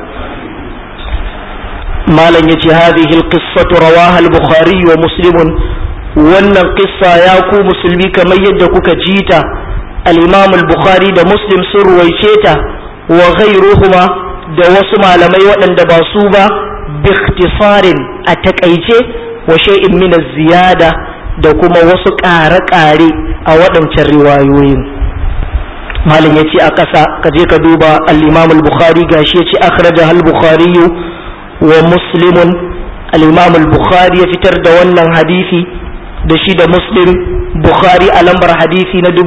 malam yace hadhihi al-qissatu rawaha al-bukhari wa muslimun wannan qissa ya ku musulmi kamar yadda kuka jita al-imam al-bukhari da muslim sun ruwaice ta wa ghayruhuma da wasu malamai waɗanda ba su ba biktisarin a takaice wa shay'in min ziyada da kuma wasu ƙare-ƙare a waɗancan riwayoyin malam ya ce a ƙasa ka je ka duba al-imam al-bukhari gashi ya ce akhraja al-bukhari wa muslimun al-imam al-bukhari ya fitar da wannan hadisi da shi da muslim bukhari a lambar hadisi na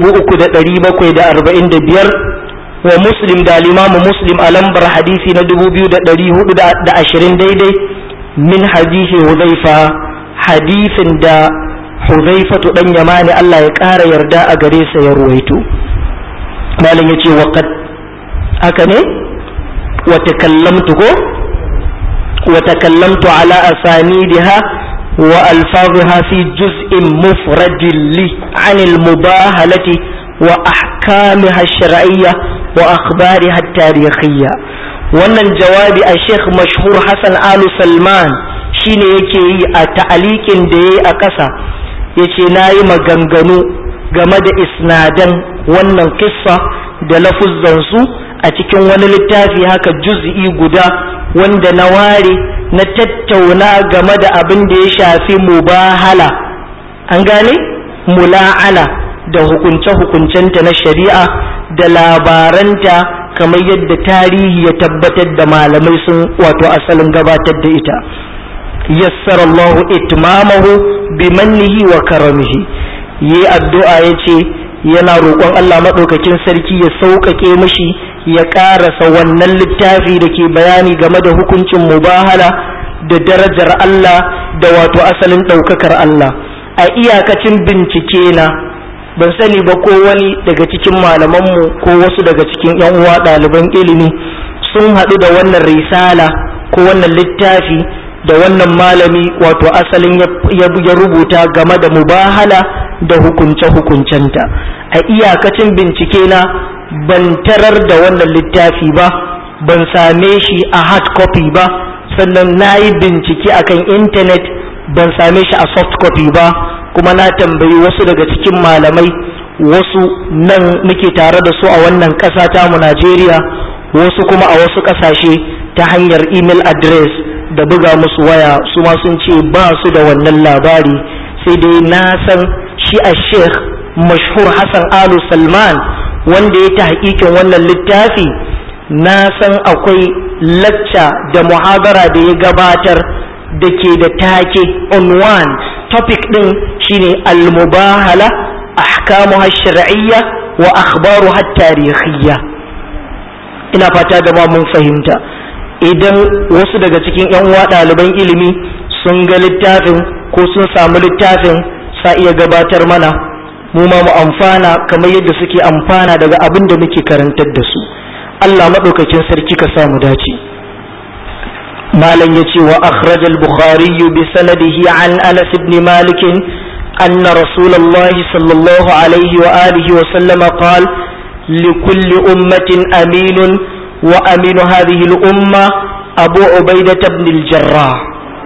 3745 wa muslim da limamu muslim a lambar hadisi na 2420 daidai min hadisi huzaifa hadisin da huzaifatu dan yamani Allah ya ƙara yarda a gare sa ya ruwaito malam yace wa qad haka ne wa takallamtu ko wa takallamtu ala asanidiha wa alfaziha fi juz'in mufradin li 'anil mubahalati wa ahkamiha ash-shar'iyyah wa akhbariha at-tarikhiyya wannan jawabi a Sheikh mashhur Hassan Alu Salman shine yake yi a ta'alikin da yayi a ƙasa yace nayi maganganu game da isnadan wannan kissa da lafuzzan su a cikin wani littafi haka juz'i guda wanda na ware na tattauna game da abin da ya shafi mubahala an gane mula'ana da hukunce-hukuncenta na shari'a da labaranta kamar yadda tarihi ya tabbatar da malamai sun wato asalin gabatar da ita yassara Allah itmamahu bi mannihi wa karamihi yi addu'a yace yana roƙon Allah maɗaukakin sarki ya sauƙaƙe mishi ya ƙarasa wannan littafi da ke bayani game da hukuncin mubahala da darajar Allah da wato asalin ɗaukakar Allah a iyakacin bincike na ban sani ba ko wani daga cikin malamanmu ko wasu daga cikin yan uwa ɗaliban ilimi sun haɗu da wannan risala ko wannan littafi da wannan malami wato asalin ya rubuta game da mubahala da hukunce-hukuncenta a iyakacin bincike na ban tarar da wannan littafi ba ban same shi a hard copy ba sannan na yi bincike akan intanet ban same shi a soft copy ba kuma na tambayi wasu daga cikin malamai wasu nan muke tare da su a wannan ƙasa tamu Najeriya wasu kuma a wasu ƙasashe ta hanyar email address da buga musu waya su ma sun ce ba su da wannan labari sai dai na san shi a sheikh mashhur Hassan Alu Salman wanda ya ta hakikin wannan littafi na san akwai lacca da muhabara da ya gabatar da ke da take on one topic din shine al-mubahala ahkamuha shar'iyya wa akhbaruha tarihiyya ina fata da ma mun fahimta idan wasu daga cikin yan uwa ɗaliban ilimi sun ga littafin ko sun samu littafin sa iya gabatar mana mu ma mu amfana kamar yadda suke amfana daga abin da muke karantar da su Allah maɗaukakin sarki ka samu dace malam ya ce wa akhraj al-bukhari bi sanadihi an anas ibn malik anna rasulullahi sallallahu alaihi wa alihi wa sallama qala لكل أمة أمين وأمين هذه الأمة أبو عبيدة بن الجراح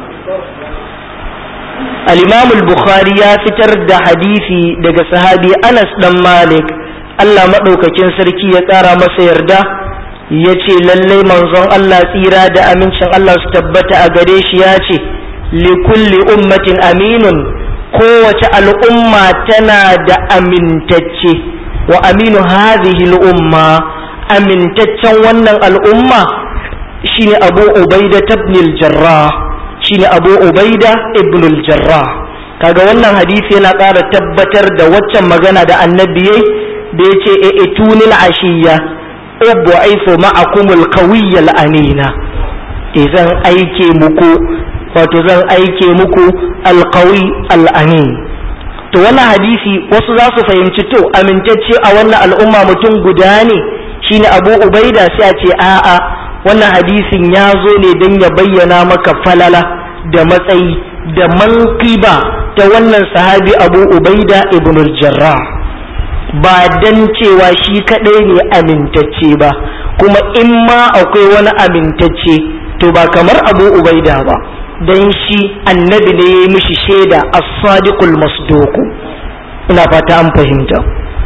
الإمام البخاري فتر دا حديثي دا صحابي أنس بن مالك Allah maɗaukakin sarki ya ƙara masa yarda ya ce lallai manzon Allah tsira da amincin Allah su tabbata a gare shi ya ce likulli ummatin aminun kowace al'umma tana da amintacce wa aminu hadhihi al'umma amintaccen wannan al'umma shine abu ubaida ibn al-jarrah shine abu ubaida ibn al-jarrah kaga wannan hadisi yana ƙara tabbatar da waccan magana da annabi yayi da yace e itunil ashiya ubu'aifu ma'akumul qawiyyal amina zan aike muku wato zan aike muku alqawi al-amin to wannan hadisi wasu za su fahimci to amintacce a wannan al'umma mutum guda ne shine abu ubaida sai a ce a'a wannan hadisin ya zo ne don ya bayyana maka falala da matsayi da manqiba ta wannan sahabi abu ubaida ibn jarrah ba dan cewa shi kadai ne amintacce ba kuma in ma akwai wani amintacce to ba kamar abu ubaida ba dan shi annabi ne ya yi mishi shaida as-sadiqul masduku ina fata an fahimta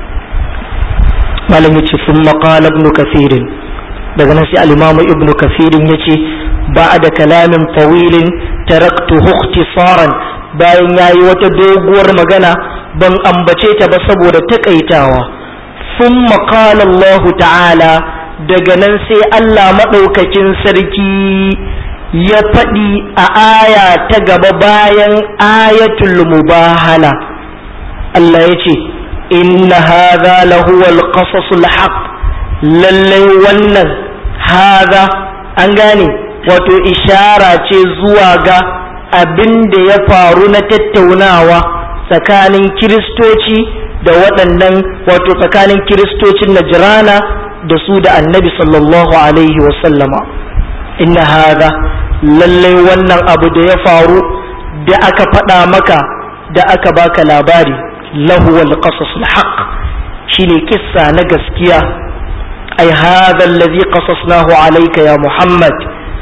malam yace sun qala ibn kathir daga nan sai al-imam ibn kathir yace ba'da kalamin tawilin taraktuhu ikhtisaran bayan yayi wata doguwar magana ban ambace ta ba saboda takaitawa sun qala Allah ta'ala daga nan sai Allah madaukakin sarki ya faɗi a aya ta gaba bayan ayatul mubahala Allah ya ce inna hadha lahu al-qasasul haqq lallai wannan hadha an gane wato ishara ce zuwa ga abin da ya faru na tattaunawa tsakanin kiristoci da waɗannan wato tsakanin kiristocin najrana da su da annabi sallallahu alaihi wasallama inna hadha lallai wannan abu da ya faru da aka faɗa maka da aka baka labari lahu wal qasas al haqq shine kissa na gaskiya ai hadha allazi qasasnahu alayka ya muhammad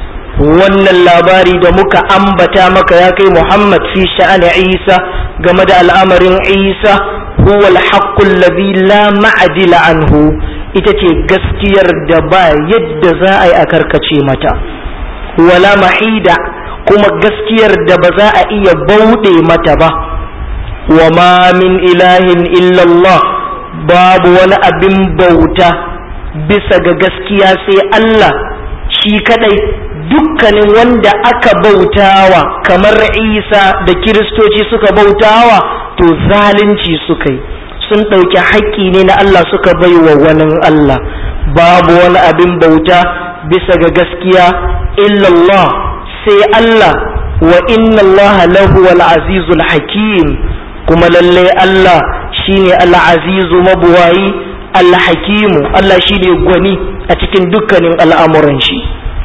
wannan labari da muka ambata maka ya kai muhammad fi sha'ani isa game da al'amarin isa huwa al haqq allazi la ma'dila anhu ita ce gaskiyar da ba yadda za a yi a karkace mata wala mahida kuma gaskiyar da ba za a iya bauɗe mata ba wa ma min ilahin illallah babu wani abin bauta bisa ga gaskiya sai Allah shi kadai dukkanin wanda aka bautawa kamar Isa da kiristoci suka bautawa to zalunci suka yi sun ɗauki haƙƙi ne na Allah suka bai wa wani Allah babu wani abin bauta bisa ga gaskiya illallah sai Allah wa inna Allah lahu al-azizul hakim kuma lalle Allah shine al-azizu mabuwayi al-hakimu Allah shine gwani a cikin dukkanin al'amuran shi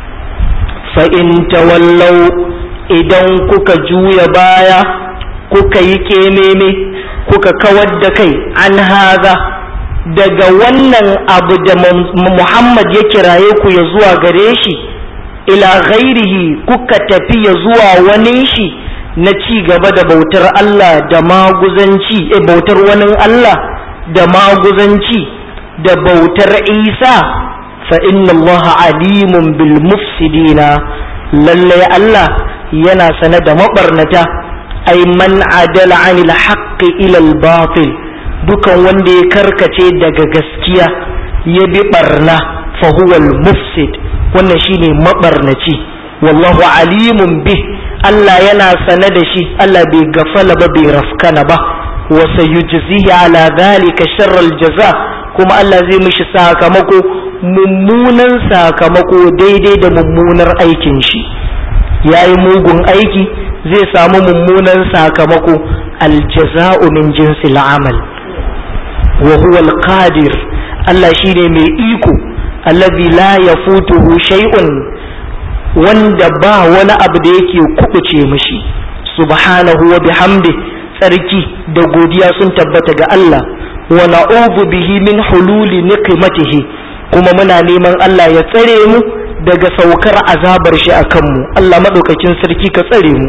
fa in tawallau idan kuka juya baya kuka yi kememe kuka kawar da kai an haza daga wannan abu da Muhammad ya kiraye ku ya zuwa gare shi ila ghairihi kuka tafi ya zuwa wani shi na ci gaba da bautar Allah da maguzanci e bautar wani Allah da maguzanci da bautar Isa fa inna Allah alimun bil mufsidina lalle Allah yana sane da mabarnata ay man adala anil haqqi ila al batil dukan wanda ya karkace daga gaskiya ya bi barna fa huwa al mufsid wannan shine mabarnaci wallahu alimun bih Allah yana sane da shi Allah bai gafala ba bai rafkana ba wa sayujzihi ala dhalika sharral jaza kuma Allah zai mishi sakamako mummunan sakamako daidai da mummunar aikin shi yayi mugun aiki zai samu mummunan sakamako aljaza'u min jinsil amal wa huwa alqadir Allah shine mai iko alladhi la yafutuhu shay'un wanda ba wani abu da yake kubuce mishi subhanahu wa bihamdi tsarki da godiya sun tabbata ga Allah wa na'udhu bihi min hululi niqmatihi kuma muna neman Allah ya tsare mu daga saukar azabar shi akan mu Allah madaukakin sarki ka tsare mu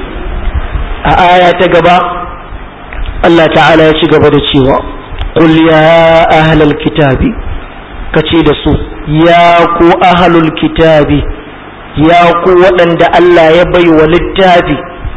a aya ta gaba Allah ta'ala ya ci gaba da cewa qul ya ahlal kitabi kace da su ya ku ahlul kitabi ya ku waɗanda Allah ya bai wa littafi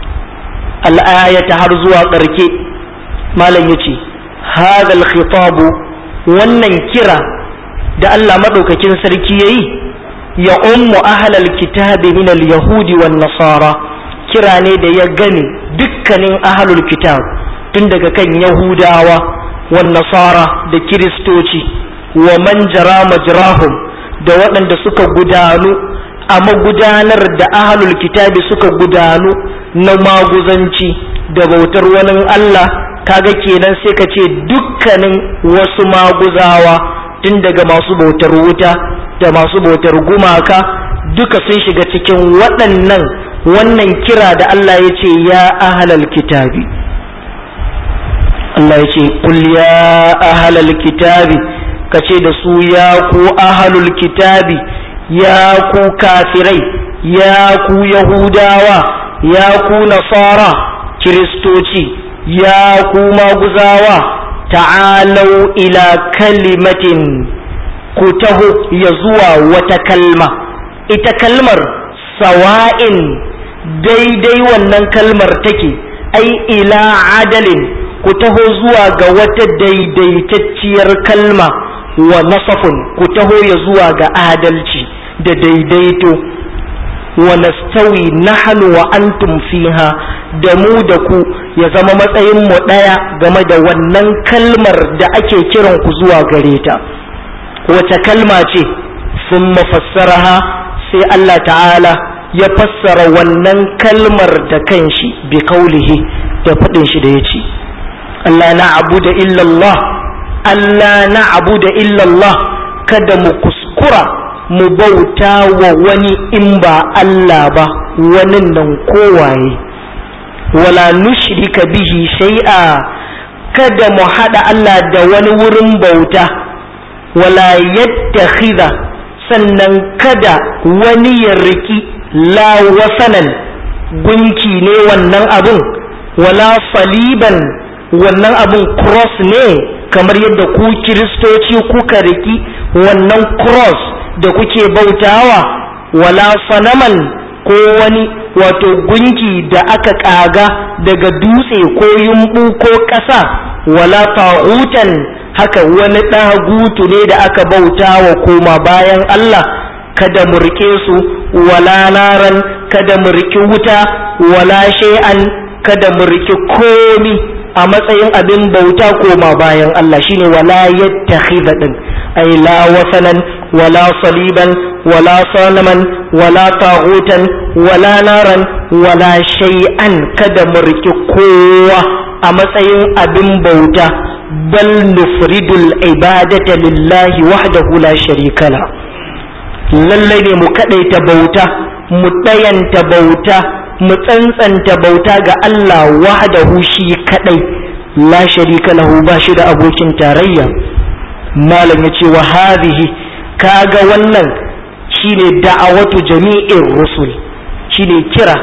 al'ayata har zuwa ƙarke malam ya ce hadal khitabu wannan kira da Allah maɗaukakin sarki ya yi ya ummu ahlal kitabi min yahudi wan nasara kira ne da ya gani dukkanin ahlul kitab tun daga kan yahudawa wan nasara da kiristoci wa man jara majrahum da waɗanda suka gudanu a magudanar da ahalul kitabi suka gudanu na maguzanci da bautar wani Allah kaga kenan sai ka ce dukkanin wasu maguzawa tun daga masu bautar wuta da masu bautar gumaka duka sun shiga cikin waɗannan wannan kira da Allah ya ce ya ahalal kitabi Allah ya ce kul ya ahalal kitabi ka ce da su ya ku ahalul kitabi ya ku kafirai ya ku yahudawa ya ku nasara kiristoci ya ku maguzawa ta'alau ila kalimatin ku taho ya zuwa wata kalma ita kalmar sawa'in daidai wannan kalmar take ai ila adalin ku taho zuwa ga wata daidaitacciyar kalma wa nasafun ku taho ya zuwa ga adalci da daidaito wa nastawi nahnu wa antum fiha da mu da ku ya zama matsayin mu daya game da wannan kalmar da ake kiran ku zuwa gare ta wace kalma ce sun mafassaraha sai Allah ta'ala ya fassara wannan kalmar da kanshi bi kaulihi da faɗin shi da ya ce Allah na abu da illallah Allah na abu da illallah kada mu kuskura mu bauta wa wani in ba Allah ba wani nan kowaye wala nushrika bihi shay'a kada mu haɗa Allah da wani wurin bauta wala yattakhidha sannan kada wani ya riki la wasanan gunki ne wannan abun wala saliban wannan abun cross ne kamar yadda ku kiristoci kuka riki wannan cross da kuke bautawa wala sanaman ko wani wato gunki da aka kaga daga dutse ko yumbu ko ƙasa wala ta'utan haka wani ɗagutu ne da aka bautawa koma bayan Allah kada mu rike su wala naran kada mu riki wuta wala shay'an kada mu riki komi a matsayin abin bauta koma bayan Allah shine wala yattakhidha din ay la wasanan wala saliban wala sanaman wala taghutan wala naran wala shay'an kada mu riki kowa a matsayin abin bauta bal nufridul ibadata lillahi wahdahu la sharika la lallai ne mu kadaita bauta mu ɗayanta bauta mu tsantsanta bauta ga Allah wahdahu shi kadai la sharika lahu ba shi da abokin tarayya malam ya ce wa hadhihi kaga wannan shine da'awatu jami'in rusul shine kira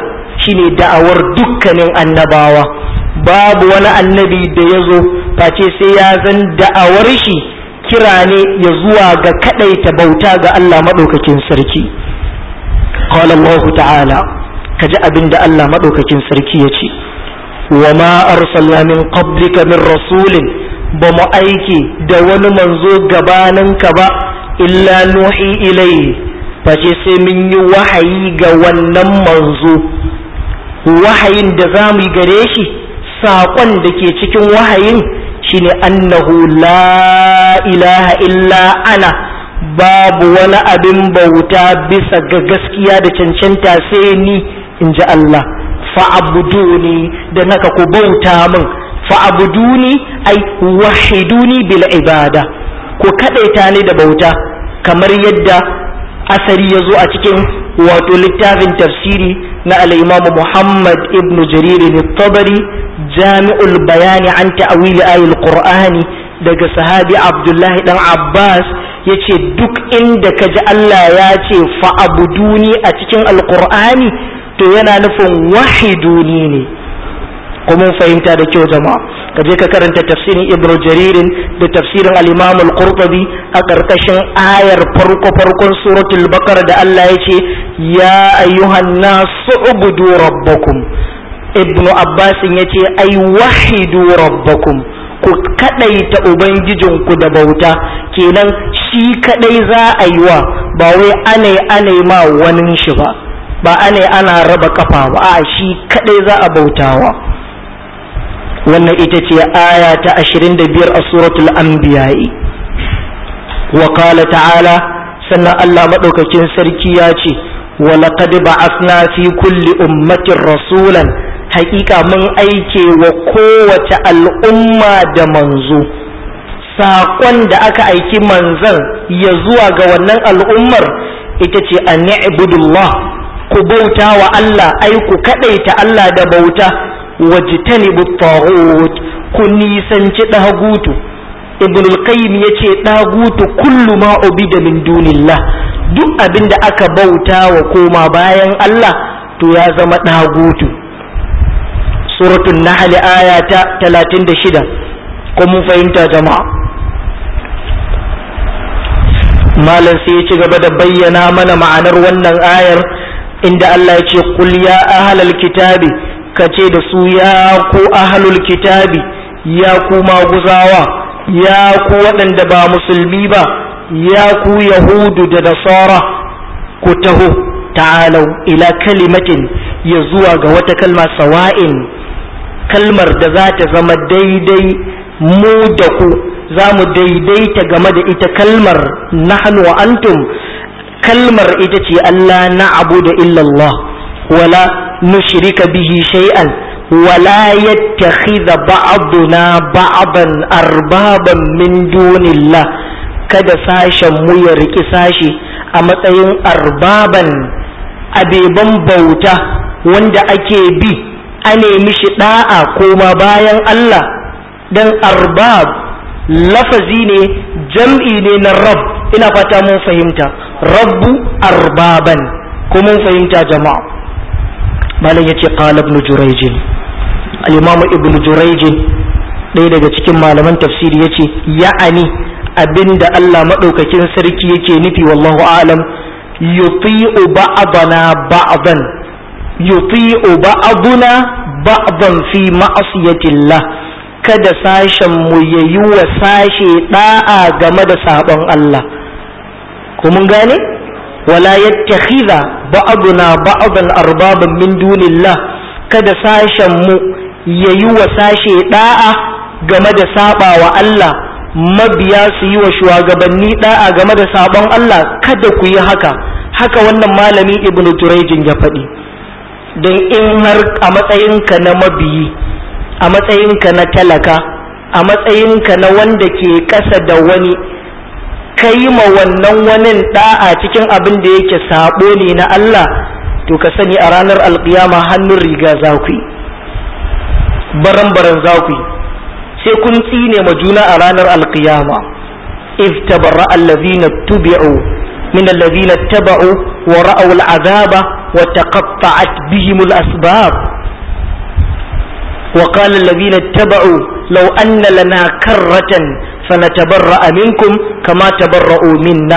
shine da'awar dukkanin annabawa babu wani annabi da ya zo face sai ya zan da'awar shi kira ne ya zuwa ga kadaita bauta ga Allah maɗaukakin sarki qala Allah ta'ala kaji abin da Allah maɗaukakin sarki ya ce wa ma arsalna min qablika min rasulin ba mu aiki da wani manzo gabaninka ba illa nuhi ilai face sai mun yi wahayi ga wannan manzo wahayin da za mu yi gare shi saƙon da ke cikin wahayin shine annahu la ilaha illa ana babu wani abin bauta bisa ga gaskiya da cancanta sai ni in ji Allah fa'abuduni da naka ku bauta min fa'abuduni ai wahiduni bil ibada ku kadaita ni da bauta kamar yadda asari ya zo a cikin wato littafin tafsiri na al-imamu Muhammad ibn Jarir al-Tabari jami'ul bayani an ta'wil ayil qur'ani daga sahabi Abdullahi dan Abbas yace duk inda kaji Allah ya ce fa'abuduni a cikin alqur'ani to yana nufin wahiduni ne kuma fahimta da kyau jama'a ka je ka karanta tafsirin ibnu jaririn da tafsirin al-imam al-qurtubi a karkashin ayar farko farkon suratul baqara da Allah ya ce ya ayyuhan nasu ubudu rabbakum ibnu abbas ya ce ai wahidu rabbakum ku kadaita ubangijinku da bauta kenan shi kadai za a yi wa ba wai anai anai ma wani shi ba ba anai ana raba kafa ba a shi kadai za a bautawa wannan ita ce aya ta 25 a suratul anbiya'i wa qala ta'ala sannan Allah madaukakin sarki ya ce wa laqad ba'athna fi kulli ummatin rasulan haƙiƙa mun aike wa kowace al'umma da manzo saƙon da aka aiki manzan ya zuwa ga wannan al'ummar ita ce an ni'budullah ku bauta wa Allah ai ku kaɗaita Allah da bauta wajtanibu taghut ku nisanci dagutu ibn al-qayyim yace dagutu kullu ma ubida min dunillah duk abinda aka bauta wa koma bayan Allah to ya zama dagutu suratul nahl aya ta 36 ko mun fahimta jama'a malam sai ya ci gaba da bayyana mana ma'anar wannan ayar inda Allah ya ce qul ya ahlal kitabi ka ce da su ya ku ahlul kitabi ya ku maguzawa ya ku waɗanda ba musulmi ba ya ku yahudu da nasara ku taho ta'alau ila kalimatin ya zuwa ga wata kalma sawa'in kalmar da za ta zama daidai mu da ku za mu daidaita game da ita kalmar nahnu wa antum kalmar ita ce Allah na abu da illallah wala nushrika bihi shay'an wala yattakhidha ba'duna ba'dan arbaban min dunillah kada sashen mu ya riki sashi a matsayin arbaban abeban bauta wanda ake bi a nemi shi da'a koma bayan Allah dan arbab lafazi ne jam'i ne na rab ina fata mun fahimta rabbu arbaban ko mun fahimta jama'a malam yace qala ibn jurayj al-imam ibn jurayj ɗaya daga cikin malaman tafsiri yace ya'ani abinda Allah madaukakin sarki yake nufi wallahu a'lam yuti'u ba'dana ba'dan yuti'u ba'duna ba'dan fi ma'asiyatillah kada sashen mu yayi wa sashe da'a game da sabon Allah ko mun gane wala yattakhidha ba'duna ba'dan arbaban min dunillah kada sashen mu yayi wa sashe da'a game da saba wa Allah mabiya su yi wa shugabanni da'a game da sabon Allah kada ku yi haka haka wannan malami ibnu turayjin ya faɗi don in har a matsayinka na mabiyi a matsayinka na talaka a matsayinka na wanda ke ƙasa da wani kai ma wannan wani da'a cikin abin da yake sabo ne na Allah to ka sani a ranar alkiyama hannun riga za ku yi baran-baran za ku yi sai kun tsine ma juna a ranar alkiyama if tabarra allazina tubi'u min allazina taba'u wa ra'aw al'azaba وتقطعت بهم الأسباب وقال الذين اتبعوا لو أن لنا كرة فنتبرأ منكم كما تبرؤوا منا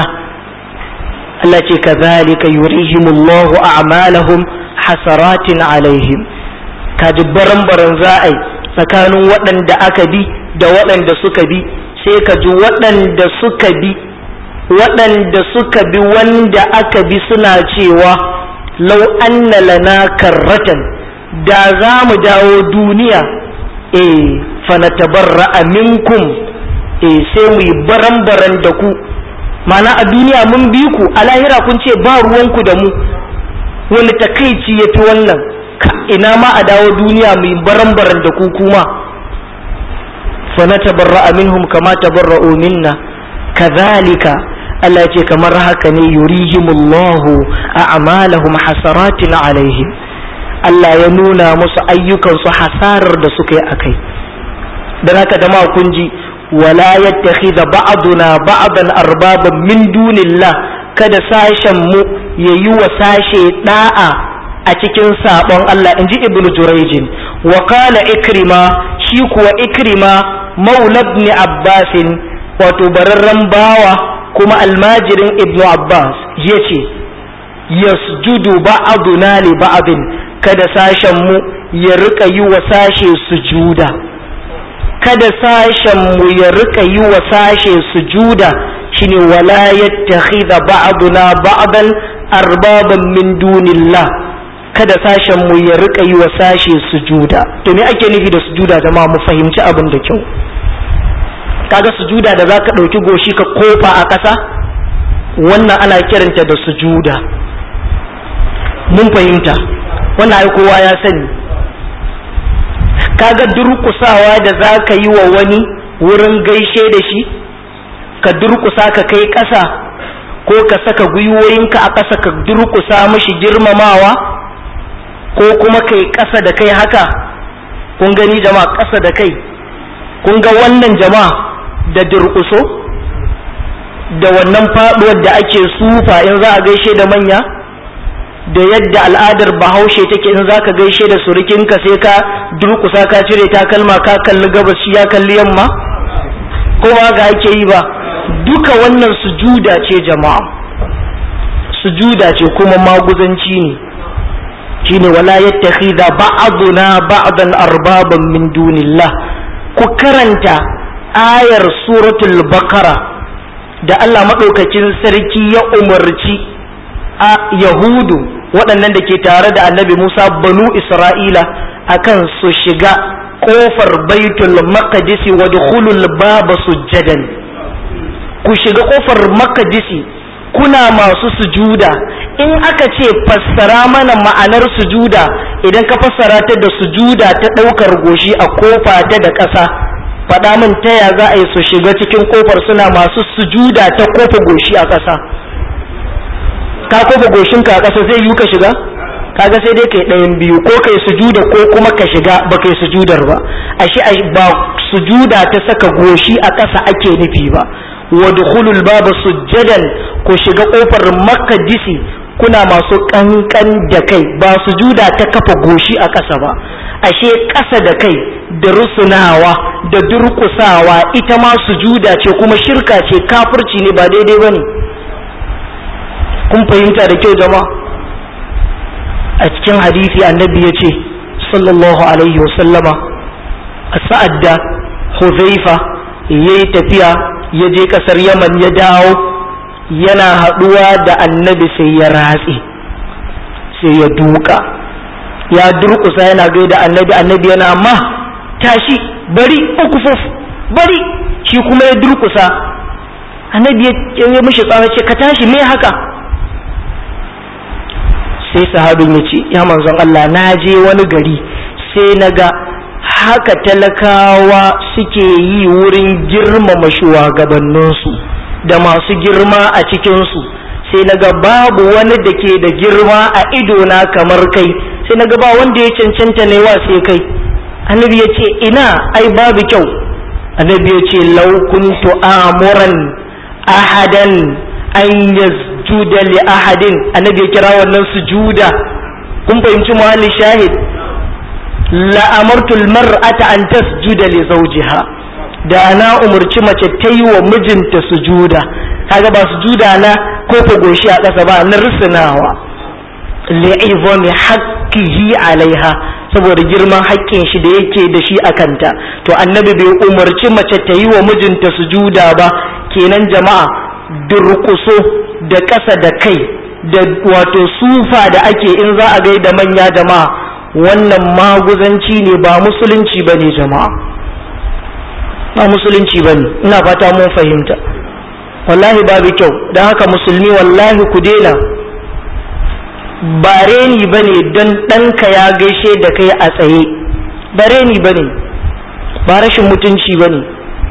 التي كذلك يريهم الله أعمالهم حسرات عليهم كجبرن برنزائي tsakanin waɗanda aka bi da waɗanda suka bi sai ka ji waɗanda suka bi waɗanda suka bi wanda aka bi suna cewa lau anna lana karratan da za mu dawo duniya eh fanatabarra minkum eh sai mu yi baran-baran da ku mana a duniya mun bi ku a lahira kun ce ba ruwanku da mu wani takaici ya fi wannan ina ma a dawo duniya mu yi baran-baran da ku kuma fanatabarra minhum kama tabarra'u minna kadhalika Allah ce kamar haka ne yurihimullahu a'malahum hasaratin alaihim Allah ya nuna musu ayyukansu hasarar da suka yi akai dan haka da kun ji wala yattakhidha ba'duna ba'dan arbaban min dunillah kada sashen mu yayi wa sashe da'a a cikin sabon Allah inji ibnu jurayjin wa qala ikrima shi kuwa ikrima maula ibn abbasin wato bararren bawa kuma almajirin ibnu abbas ya ce yasjudu ba'aduna li ba'adin kada sashen mu ya rika yi wa sashe sujuda kada sashen mu ya rika yi wa sashe sujuda shine wala yattakhidha ba'duna ba'dan arbaban min dunillah kada sashen mu ya rika yi wa sashe sujuda to me ake nufi da sujuda jama'a mu fahimci abin da kyau kaga sujuda da zaka ɗauki goshi ka kofa a ƙasa wannan ana kiranta da sujuda mun fahimta wannan ai kowa ya sani kaga durƙusawa da zaka yi wa wani wurin gaishe da shi ka durƙusa ka kai ƙasa ko ka saka gwiwoyinka a ƙasa ka durƙusa mashi girmamawa ko kuma kai ƙasa da kai haka kun gani jama'a ƙasa da kai kun ga wannan jama'a da durƙuso da wannan faɗuwar da ake sufa in za a gaishe da manya da yadda al'adar bahaushe take in za ka gaishe da surukinka sai ka durƙusa ka cire takalma ka kalli gabas shi ya kalli yamma ko ba ga ake yi ba duka wannan sujuda ce jama'a sujuda ce kuma maguzanci ne shine wala yattakhidha ba'duna ba'dan arbaban min dunillah ku karanta ayar suratul bakara da Allah maɗaukakin sarki ya umarci a yahudu waɗannan da ke tare da annabi musa banu isra'ila akan su shiga ƙofar baitul maqdisi wa dukhulul baba sujjadan ku shiga ƙofar maqdisi kuna masu sujuda in aka ce fassara mana ma'anar sujuda idan ka fassara ta da sujuda ta ɗaukar goshi a kofa ta da ƙasa faɗa min ta ya za a yi su shiga cikin kofar suna masu sujuda ta kofa goshi a ƙasa ka kofa goshinka a ƙasa zai yi ka shiga kaga sai dai kai ɗayan biyu ko kai sujuda ko kuma ka shiga ba kai sujudar ba ashe ba sujuda ta saka goshi a ƙasa ake nufi ba wa dukhulul baba sujjadan ku shiga kofar makadisi kuna masu kankan da kai ba sujuda ta kafa goshi a ƙasa ba ashe ƙasa da kai da rusunawa da durƙusawa ita ma sujuda ce kuma shirka ce kafirci ne ba daidai ba ne kun fahimta da kyau jama'a a cikin hadisi annabi ya ce sallallahu alaihi wasallama a sa'ad da huzaifa ya yi tafiya ya je ƙasar yaman ya dawo yana haɗuwa da annabi sai ya ratse sai ya duka ya durƙusa yana gaida annabi annabi yana amma tashi bari ukufuf bari shi kuma ya durƙusa annabi ya yi mishi tsawa ce ka tashi me haka sai sahabin ya ce ya manzon Allah na je wani gari sai na ga haka talakawa suke yi wurin girmama shugabanninsu da masu girma a cikinsu sai na ga babu wani da ke da girma a idona kamar kai sai na ga ba wanda ya cancanta ne wa sai kai annabi ya ce ina ai babu kyau annabi ya ce lau kuntu amuran ahadan an tasjuda li ahadin annabi ya kira wannan sujuda kun fahimci muhalli shahid la amartul mar'ata an tasjuda li zawjiha da na umurci mace ta yi wa mijinta sujuda kaga ba sujuda na ko ko goshi a ƙasa ba na rusunawa li'izami haqqihi alaiha saboda girman haƙƙin shi da yake da shi a kanta to annabi bai umarci mace ta yi wa mijinta sujuda ba kenan jama'a durƙuso da ƙasa da kai da wato sufa da ake in za a gaida manya jama'a wannan maguzanci ne ba musulunci ba ne jama'a ba musulunci ba ne ina fata mun fahimta wallahi babu kyau don haka musulmi wallahi ku daina ba reni ba ne don ɗanka ya gaishe da kai a tsaye ba reni ba ne ba rashin mutunci ba ne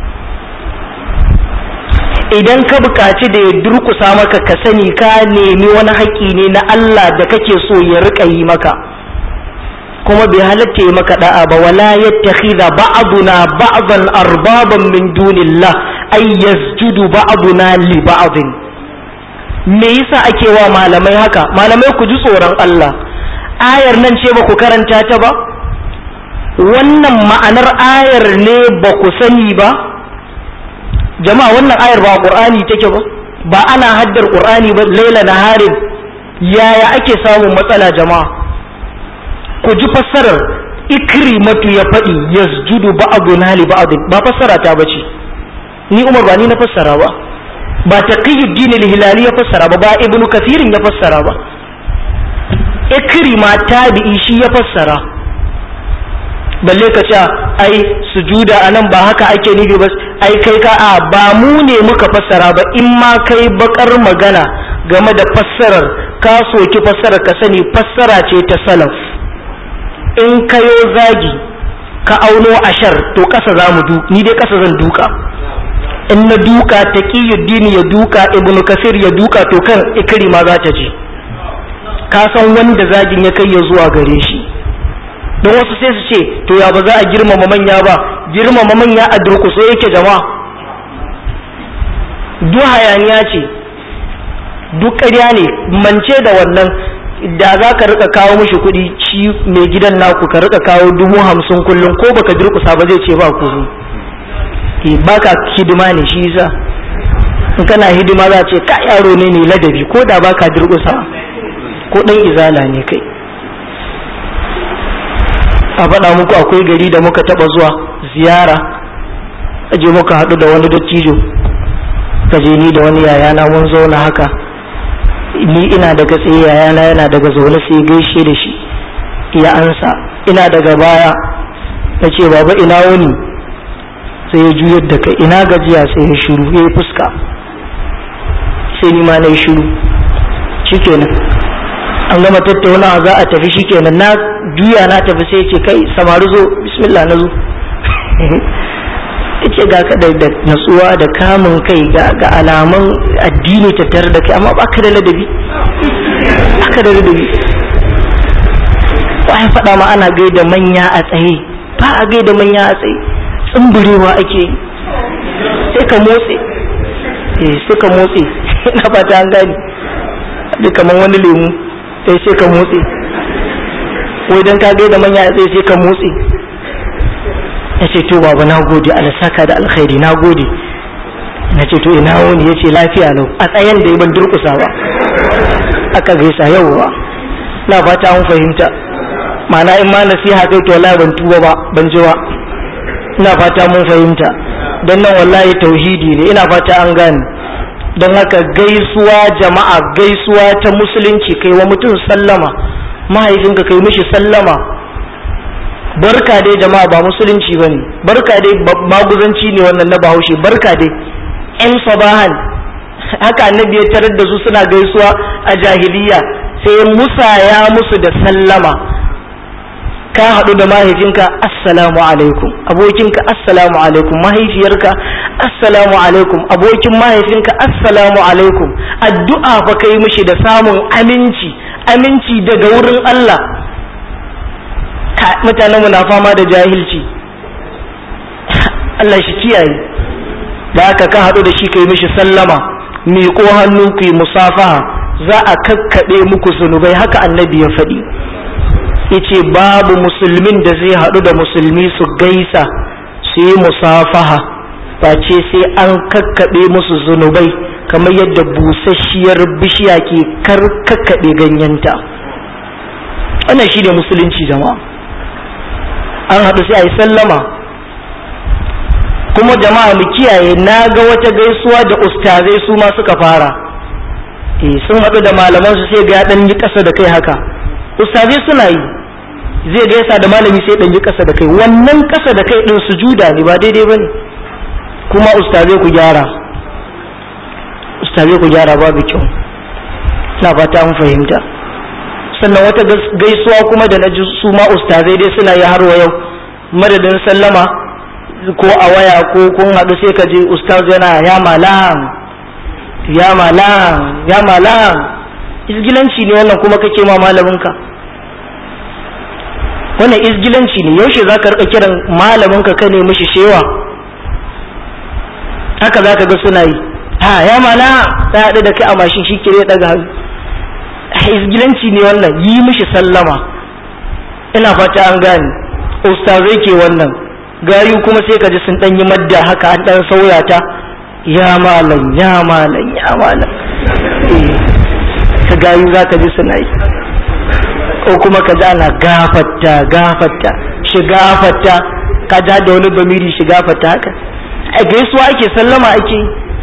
idan ka buƙaci da ya durkusa maka ka sani ka nemi wani haƙƙi ne na Allah da kake so ya riƙa yi maka kuma bai halatta yi maka da'a ba wala yattakhidha ba'duna ba'dan arbaban min dunillah ay yasjudu ba'duna li ba'din me yasa ake wa malamai haka malamai ku ji tsoron Allah ayar nan ce ba ku karanta ta ba wannan ma'anar ayar ne ba ku sani ba jama'a wannan ayar ba qur'ani take ba ba ana haddar qur'ani ba laila naharin yaya ake samun matsala jama'a ku ji fassarar ikrimatu ya faɗi yasjudu ba'duna li ba'd ba fassara ta bace ni Umar ba ni na fassara ba ba taqiyuddin al-hilali ya fassara ba ba ibnu kathirin ya fassara ba ikrima tabi'i shi ya fassara balle ka ce ai sujuda anan ba haka ake nufi ba ai kai ka a ba mu ne muka fassara ba in ma kai bakar magana game da fassarar ka soki fassarar ka sani fassara ce ta salaf in kayo zagi ka auno ashar to kasa za mu du ni dai kasa zan duka in na duka taqiyuddin ya duka ibnu kasir ya duka to kan ikrima za ta je ka san wanda zagin ya kai ya zuwa gare shi don wasu sai su ce to ya ba za a girmama manya ba girmama manya a durkuso yake jama'a duk hayaniya ce duk ƙarya ne mance da wannan da za ka rika kawo mishi kuɗi shi mai gidan naku ka rika kawo dubu hamsin kullum ko baka durkusa ba zai ce ba ku baka hidima ne shi yasa in kana hidima za ce ka yaro ne ne ladabi ko da baka durkusa ko dan izala ne kai a faɗa muku akwai gari da muka taɓa zuwa ziyara aje muka haɗu da wani dattijo ka je ni da wani yayana mun zauna haka ni ina daga tsaye yayana yana daga zaune sai gaishe da shi ya ansa ina daga baya na ce baba ina wani sai ya juyar da kai ina gajiya sai ya shiru ya yi fuska sai ni ma na yi shiru shikenan an gama tattaunawa za a tafi shikenan na juya na tafi sai ce kai samari zo bismillah na zo ce ga ka da natsuwa da kamun kai ga alaman addini tattare da kai amma ba ka da ladabi ba ka da ladabi ba ya faɗa ma ana gaida manya a tsaye ba a gaida manya a tsaye tsumburewa ake yi sai ka motse eh sai ka motse ina fata an gani da kaman wani lemu sai sai ka motse wai dan ka gaida manya a tsaye sai ka motse ya ce to baba na gode saka da alkhairi na gode na ce to ina wani ya ce lafiya lau a tsayen da ban durkusa ba aka gaisa yauwa na fata an fahimta ma'ana in ma nasiha kai to wallahi ban tuba ba ban ji ba ina fata mun fahimta don nan wallahi tauhidi ne ina fata an gane don haka gaisuwa jama'a gaisuwa ta musulunci kai wa mutum sallama mahaifinka kai mishi sallama barka dai jama'a ba musulunci ba ne barka dai maguzanci ne wannan na bahaushe barka dai yan sabahan haka annabi ya tarar da su suna gaisuwa a jahiliya sai musaya musu da sallama ka haɗu da mahaifinka assalamu alaikum abokinka assalamu alaikum mahaifiyarka assalamu alaikum abokin mahaifinka assalamu alaikum addu'a fa kai mishi da samun aminci aminci daga wurin Allah mutanenmu na fama da jahilci Allah shi kiyaye da aka ka haɗu da shi kai mishi sallama miƙo hannu ku yi musafaha za a kakkaɓe muku zunubai haka annabi ya faɗi yace babu musulmin da zai haɗu da musulmi su gaisa su yi musafaha face sai an kakkaɓe musu zunubai kamar yadda busasshiyar bishiya ke kar kakkaɓe ganyenta wannan shi ne musulunci jama'a an haɗu sai a yi sallama kuma jama'a mu kiyaye na ga wata gaisuwa da ustazai su ma suka fara eh sun haɗu da malaman su sai ga ya ɗan yi ƙasa da kai haka ustazai suna yi zai gaisa da malami sai ɗan yi ƙasa da kai wannan ƙasa da kai ɗin sujuda ne ba daidai ba ne kuma ustazai ku gyara ustazai ku gyara babu kyau na fata an fahimta sannan wata gaisuwa kuma da na ji su ma ustazai dai suna yi har wa yau madadin sallama ko a waya ko kun haɗu sai ka je ustaz yana ya malam ya malam ya malam izgilanci ne wannan kuma kake ma malaminka wannan izgilanci ne yaushe za ka rika kiran malaminka ka ne mishi shewa haka za ka ga suna yi ha ya mala ta haɗu da kai a mashin shi kire daga hannu izgilanci ne wannan yi mishi sallama ina fata an gane ustazai ke wannan gayu kuma sai ka ji sun ɗan yi madda haka an ɗan sauya ta ya malam ya malam ya malam ka gayu za ka ji suna yi ko kuma ka ji ana gafatta gafatta shiga fatta ka ja da wani bamiri shiga fatta haka a gaisuwa ake sallama ake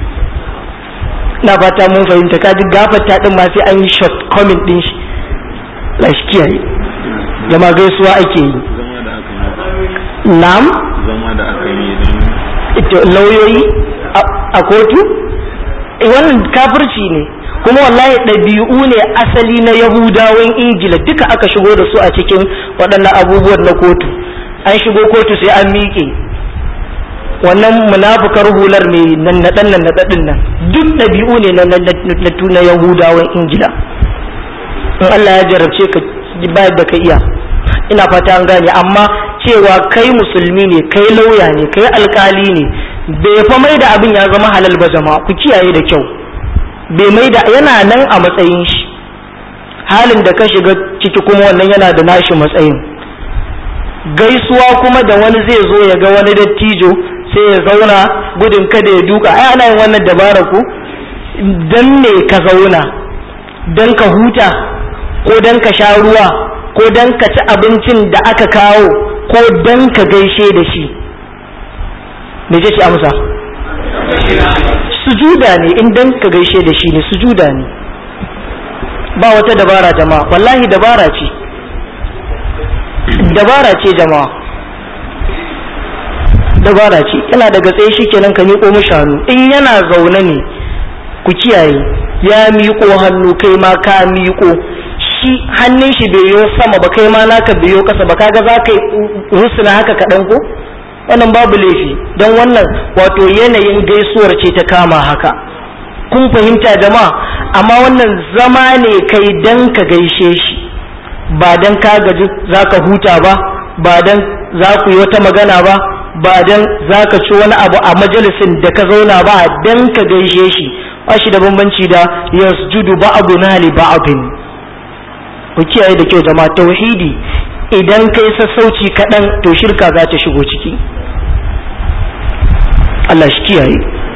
na fata mun fahimta ka ji gafatta din ma sai an yi short comment din shi lashi kiyaye jama gaisuwa ake yi nam zama da aka yi ita lauyoyi a kotu wannan kafirci ne kuma wallahi ɗabi'u ne asali na yahudawan ingila duka aka shigo da su a cikin waɗannan abubuwan na kotu an shigo kotu sai an miƙe wannan munafukar hular mai nannaɗan nannaɗaɗin nan duk ɗabi'u ne na na yahudawan ingila in allah ya jarabce ka bayar da ka iya ina fata an gane amma cewa kai musulmi ne kai lauya ne kai alkali ne bai fa mai da abin ya zama halal ba jama'a ku kiyaye da kyau bai mai da yana nan a matsayin shi halin da ka shiga ciki kuma wannan yana da nashi matsayin gaisuwa kuma da wani zai zo ya ga wani dattijo sai ya zauna gudun kada ya duka ai ana yin wannan dabara ku dan ne ka zauna dan ka huta ko dan ka sha ruwa ko dan ka ci abincin da aka kawo ko dan ka gaishe da shi me ce amsa sujuda ne in dan ka gaishe da shi ne sujuda ne ba wata dabara jama'a wallahi dabara ce dabara ce jama'a dabara ce yana daga tsaye shi kenan ka miƙo mishi hannu in yana zaune ne ku kiyaye ya miƙo hannu kai ma ka miƙo shi hannun shi bai yo sama ba kai ma naka bai yo kasa ba kaga za ka rusuna haka kaɗan ko wannan babu laifi don wannan wato yanayin gaisuwar ce ta kama haka kun fahimta jama'a amma wannan zama ne kai dan ka gaishe shi ba dan ka gaji za ka huta ba ba dan za ku yi wata magana ba ba dan za ka ci wani abu a majalisin da ka zauna ba dan ka gaishe shi ba shi da bambanci da yasjudu ba'duna li ba'din ku kiyaye da kyau jama'a tauhidi idan kai sassauci kaɗan to shirka za ta shigo ciki Allah shi kiyaye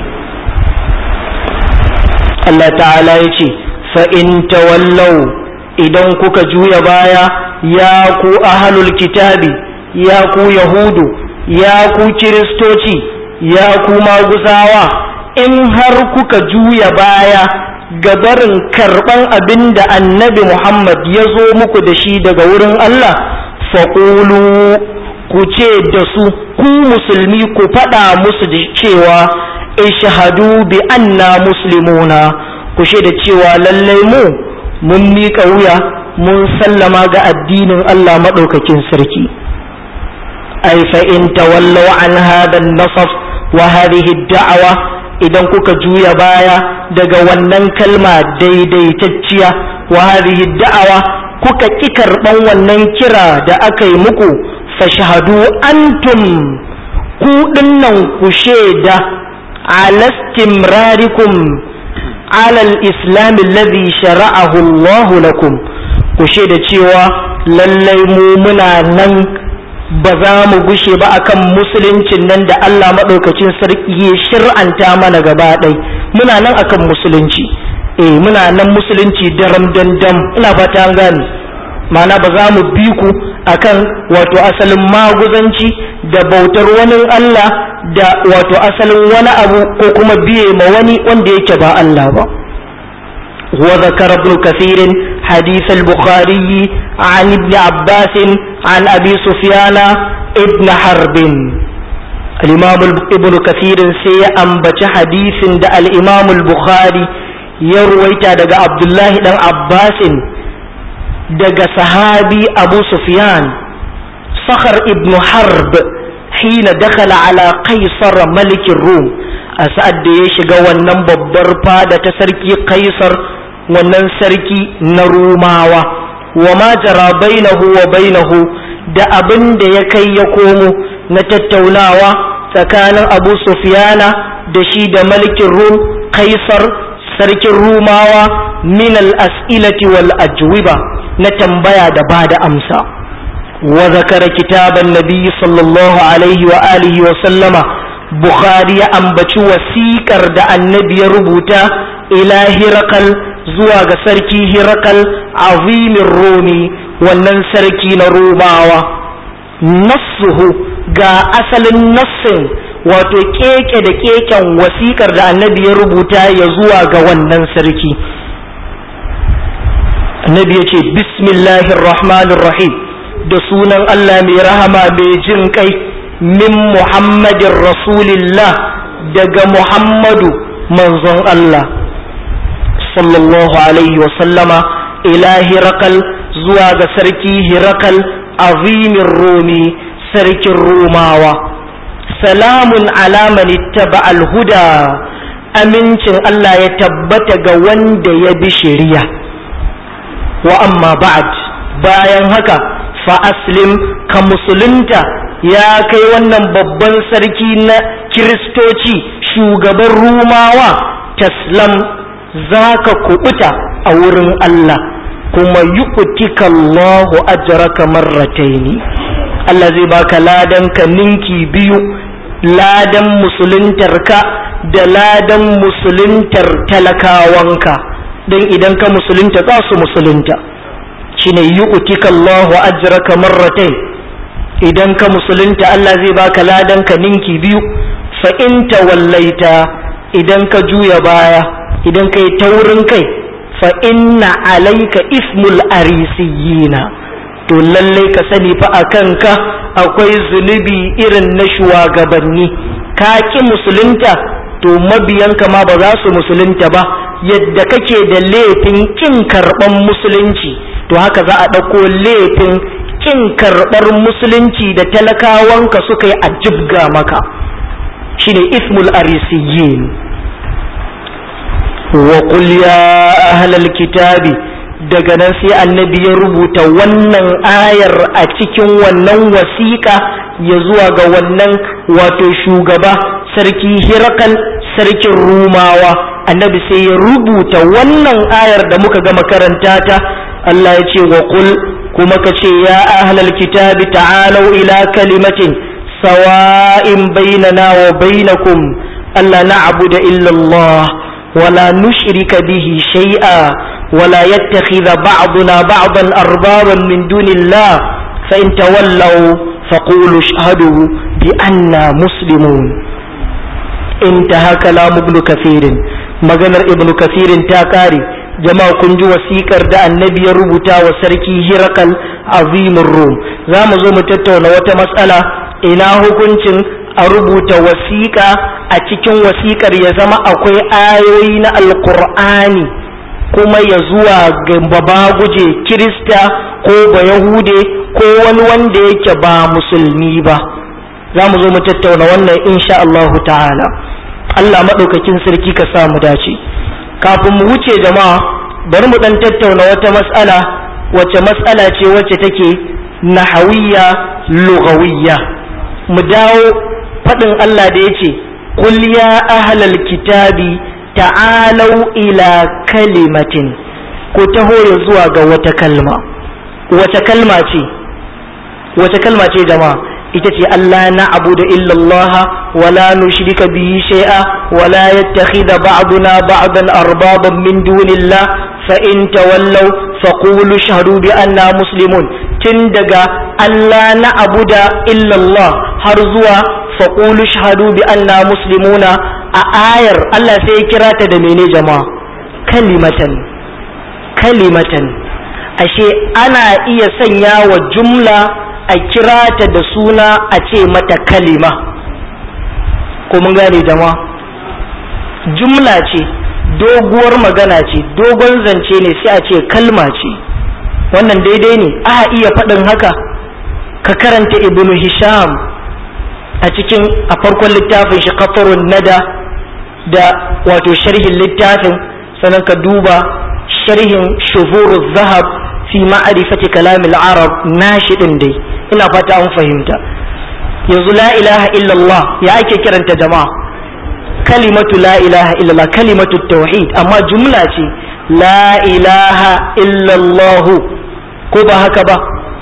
Allah ta'ala ya ce fa'in tawallau idan kuka juya baya ya ku ahalul kitabi ya ku yahudu ya ku kiristoci ya ku maguzawa in har kuka juya baya gabarin karɓan abin da annabi Muhammad ya zo muku da shi daga wurin Allah faƙulu ku ce da su ku musulmi ku faɗa musu da cewa ishhadu bi anna muslimuna ku da cewa lallai mu mun miƙa wuya mun sallama ga addinin Allah maɗaukakin sarki ai fa in tawallaw an hada nasaf wa hadhihi da'awa idan kuka juya baya daga wannan kalma daidaitacciya wa hadhihi da'awa kuka ki karban wannan kira da aka yi muku fashhadu antum ku dinnan ku shaida alastimrarikum ala al-islam alladhi shara'ahu Allah lakum ku da cewa lallai mu muna nan ba za mu gushe ba akan musuluncin nan da Allah maɗaukacin sarki ya shir'anta mana gaba ɗai muna nan akan musulunci eh muna nan musulunci daram dandam ina fata an gane ma'ana ba za mu bi ku akan wato asalin maguzanci da bautar wani Allah da wato asalin wani abu ko kuma biye ma wani wanda yake ba Allah ba وذكر ابن كثير حديث البخاري عن ابن عباس عن أبي سفيان ابن حرب الإمام ابن كثير سي أنبت حديث دا الإمام البخاري يرويت دا عبد الله بن عباس دا صحابي أبو سفيان صخر ابن حرب حين دخل على قيصر ملك الروم أسأل يشغى ونبب برفا دا تسركي قيصر wannan sarki na rumawa wa ma jara bainahu wa bainahu da abin da ya kai ya komo na tattaunawa tsakanin abu sufiyana da shi da malikin rum kaisar sarkin rumawa min al-as'ilati wal ajwiba na tambaya da ba da amsa wa zakara kitaban nabi sallallahu alaihi wa alihi wa sallama bukhari ya ambaci wasiƙar da annabi ya rubuta ila hirakal zuwa ga sarki hirakal azimin romi wannan sarki na romawa nassuhu ga asalin nassin wato keke da keken wasiƙar da annabi ya rubuta ya zuwa ga wannan sarki annabi ya ce bismillahir rahmanir rahim da sunan allah mai rahama mai jin kai min muhammadin rasulillah daga muhammadu manzon allah sallallahu alaihi wasallama ila hirakal zuwa ga sarki hirakal azimin romi sarkin romawa salamun alaman ittaba alhuda amincin Allah ya tabbata ga wanda ya bi shari'a wa amma ba'd bayan haka fa aslim ka musulunta ya kai wannan babban sarki na kiristoci shugaban rumawa taslam za ka kubuta a wurin Allah kuma yu'tika Allahu ajraka marrataini Allah zai baka ladan ka ninki biyu ladan musuluntarka da ladan musuluntar talakawanka don idan ka musulunta za su musulunta shine yu'tika Allahu ajraka marratain idan ka musulunta Allah zai baka ladan ka ninki biyu fa in tawallaita idan ka juya baya idan kai taurin kai fa inna alaika ismul arisiyina to lallai ka sani fa a kanka akwai zunubi irin na shugabanni ka ki musulunta to mabiyanka ma ba za su musulunta ba yadda kake da laifin kin karɓar musulunci to haka za a ɗauko laifin kin karɓar musulunci da talakawanka suka yi a jibga maka shine ismul arisiyin wa qul ya ahlal kitabi daga nan sai annabi ya rubuta wannan ayar a cikin wannan wasiƙa ya zuwa ga wannan wato shugaba sarki hirakal sarkin rumawa annabi sai ya rubuta wannan ayar da muka gama karanta ta Allah ya ce wa qul kuma ka ce ya ahlal kitabi ta'alau ila kalimatin sawa'in bainana wa bainakum alla na'budu illa Allah ولا نشرك به شيئا ولا يتخذ بعضنا بعضا أربابا من دون الله فإن تولوا فقولوا اشهدوا بأننا مسلمون انتهى كلام ابن كثير maganar ibnu kasirin ta kare jama'a kun ji wasikar da annabi ya rubuta wa sarki hirakal azimin rum za mu zo mu tattauna wata matsala ina hukuncin a rubuta wasiƙa a cikin wasiƙar ya zama akwai ayoyi na alkur'ani kuma ya zuwa ga babaguje kirista ko ba yahude ko wani wanda yake ba musulmi ba za mu zo mu tattauna wannan insha Allah ta'ala Allah maɗaukakin sarki ka sa mu dace kafin mu wuce jama'a bari mu ɗan tattauna wata mas'ala wacce mas'ala ce wacce take nahawiyya lugawiyya mu dawo faɗin Allah da ya ce, Kul ya ahlal kitabi ta'alau ila kalimatin ku taho ya zuwa ga wata kalma wace kalma ce wace kalma ce jama'a ita ce Allah na abu da illallah wala nushrika bihi shay'a wala yattakhidha ba'duna ba'dan arbaban min dunillah fa in tawallaw faqulu shahadu bi anna muslimun tun daga Allah na abu da illallah har zuwa faqulu shahadu bi anna muslimuna a ayar Allah sai ya kira ta da mene jama'a kalimatan kalimatan ashe ana iya sanya wa jumla a kira ta da suna a ce mata kalima ko mun gane jama'a jumla ce doguwar magana ce dogon zance ne sai a ce kalma ce wannan daidai ne a iya faɗin haka ka karanta ibnu hisham a cikin a farkon littafin shi kafarun nada da wato sharhin littafin sannan ka duba sharhin shufuru zahab fi ma'arifati kalamil arab nashi din dai ina fata an fahimta yanzu la ilaha illallah ya ake kiranta jama'a kalimatu la ilaha illallah kalimatu tauhid amma jumla ce la ilaha illallah ko ba haka ba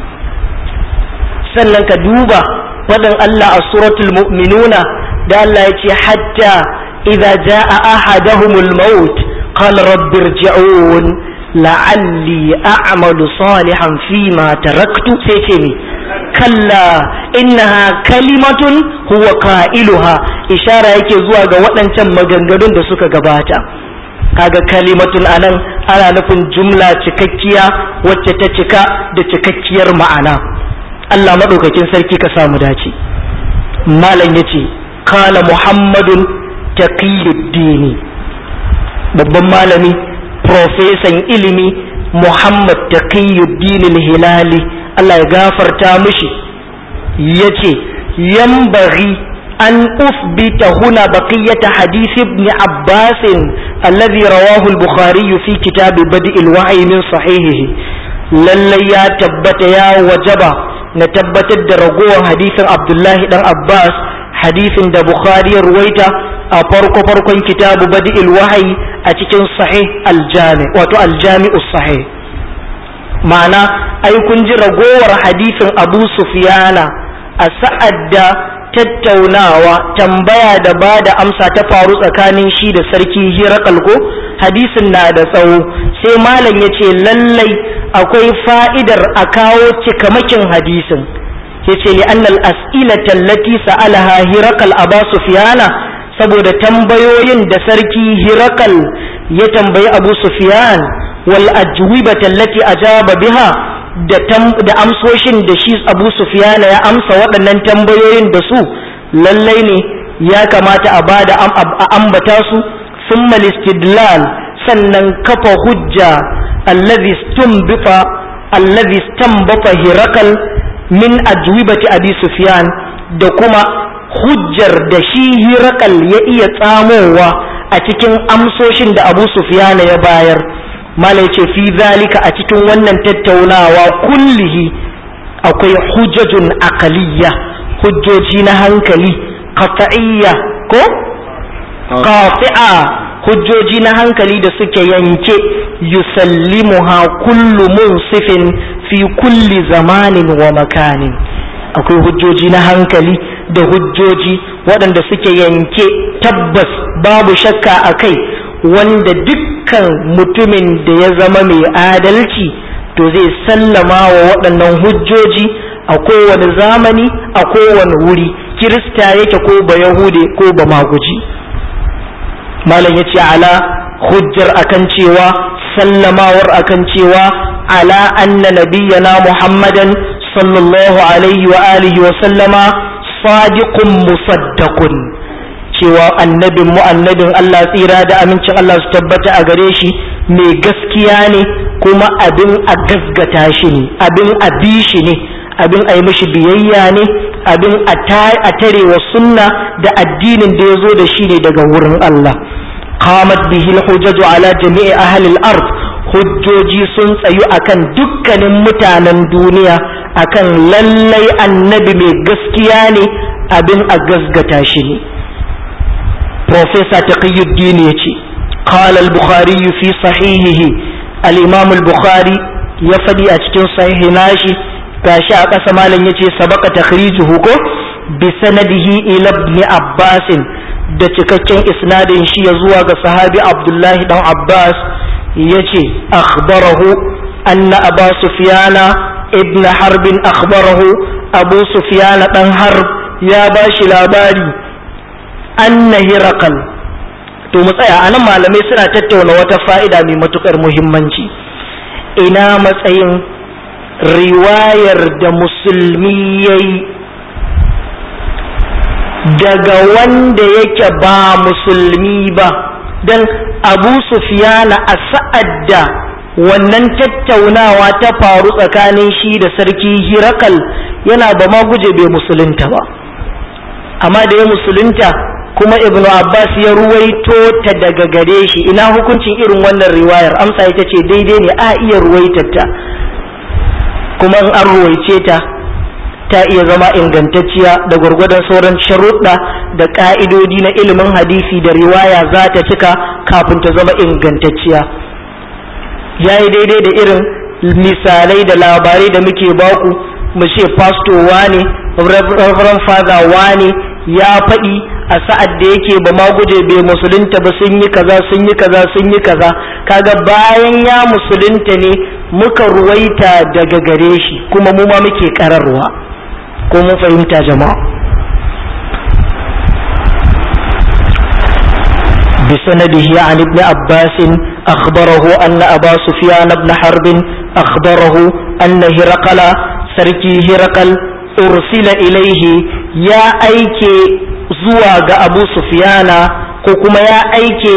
sannan ka duba faɗin Allah a suratul mu'minuna da Allah ya ce hatta idza jaa ahaduhumul maut qala rabbi irji'un la'alli a'malu salihan fima taraktu sai ce ni kalla innaha kalimatun huwa qailuha ishara yake zuwa ga waɗancan maganganun da suka gabata kaga kalimatun anan ana nufin jumla cikakkiya wacce ta cika da cikakkiyar ma'ana Allah maɗaukakin sarki ka samu dace malam yace kala muhammadun taqiyuddini babban malami profesan ilimi muhammad taqiyuddin hilali Allah ya gafarta mishi yace yambaghi an uthbita huna baqiyata hadith ibn abbas alladhi rawahu al-bukhari fi kitab badi' al-wahyi min sahihihi lallai ya tabbata ya wajaba na tabbatar da ragowar hadisin abdullahi dan abbas hadisin da bukhari ya ruwaita a farko farkon kitabu badi'il wahayi a cikin sahih aljami wato aljami'u sahih ma'ana ai kun ji ragowar hadisin abu sufyana a sa'ad da tattaunawa tambaya da ba da amsa ta faru tsakanin shi da sarki hirakal ko hadisin na da tsawo sai malam ya ce lallai akwai fa'idar a kawo cikamakin hadisin ya ce li annal as'ilata allati sa'alaha hirakal aba sufyana saboda tambayoyin da sarki hirakal ya tambayi abu sufyan wal ajwibata allati ajaba biha da da amsoshin da shi abu sufyana ya amsa waɗannan tambayoyin da su lallai ne ya kamata a bada a ambata su summa istidlal sannan kafa hujja allazi stumbifa allazi stambata hirakal min ajwibati abi sufyan da kuma hujjar da shi hirakal ya iya tsamowa a cikin amsoshin da abu sufyan ya bayar malai ce fi zalika a cikin wannan tattaunawa kullihi akwai hujjajun aqaliyya hujjoji na hankali qat'iyya ko qati'a hujjoji na hankali da suke yanke yusallimuha kullu munsifin fi kulli zamanin wa makanin akwai hujjoji na hankali da hujjoji waɗanda suke yanke tabbas babu shakka a kai wanda dukkan mutumin da ya zama mai adalci to zai sallama wa waɗannan hujjoji a kowane zamani a kowane wuri kirista yake ko ba yahude ko ba maguji malam ya ce ala hujjar akan cewa sallamawar akan cewa ala anna nabiyyana muhammadan sallallahu alaihi wa alihi wa sallama sadiqun musaddaqun cewa annabin mu annabin Allah tsira da amincin Allah su tabbata a gare shi mai gaskiya ne kuma abin a gasgata shi ne abin a bi shi ne abin a yi mishi biyayya ne abin a tare wa sunna da addinin da ya zo da shi ne daga wurin Allah qamat bihi al-hujjaju ala jami'i ahli al-ard hujjoji sun tsayu akan dukkanin mutanen duniya akan lallai annabi mai gaskiya ne abin a gasgata shi ne Profesa Taqiyuddin ya ce قال البخاري في صحيحه الإمام البخاري يفدي أتكين صحيح ناشي gashi a ƙasa malam ya ce sabaka takhrijuhu ko bi sanadihi ila ibn abbas da cikakken isnadin shi ya zuwa ga sahabi abdullahi dan abbas yace akhbarahu anna aba sufyana ibn harbin akhbarahu abu sufyana dan harb ya bashi labari anna hirakal to mu tsaya anan malamai suna tattauna wata fa'ida mai matukar muhimmanci ina matsayin riwayar da musulmi ya yi daga wanda yake ba musulmi ba don abu sufiyana a sa'ad da wannan tattaunawa ta faru tsakanin shi da sarki hirakal yana ba ma guje bai musulunta ba amma da ya musulunta kuma ibnu abbas ya ruwaito ta daga gare shi ina hukuncin irin wannan riwayar amsa ita ce daidai ne a iya ruwaitar ta kuma in an ruwaice ta ta iya zama ingantacciya da gwargwadon sauran sharuɗa da ƙa'idodi na ilimin hadisi da riwaya za ta cika kafin ta zama ingantacciya ya yi daidai da irin misalai da labarai da muke baku mu ce pasto wane reverend father wane ya faɗi a sa'ad da yake ba ma guje bai musulunta ba sun yi kaza sun yi kaza sun yi kaza kaga bayan ya musulunta ne muka ruwaita daga gare shi kuma mu ma muke kararwa ko mun fahimta jama'a بسنده عن ابن عباس أخبره أن أبا سفيان بن حرب أخبره أن هرقل سركي هرقل أرسل إليه يا أيكي زواج أبو سفيان كوكما يا أيكي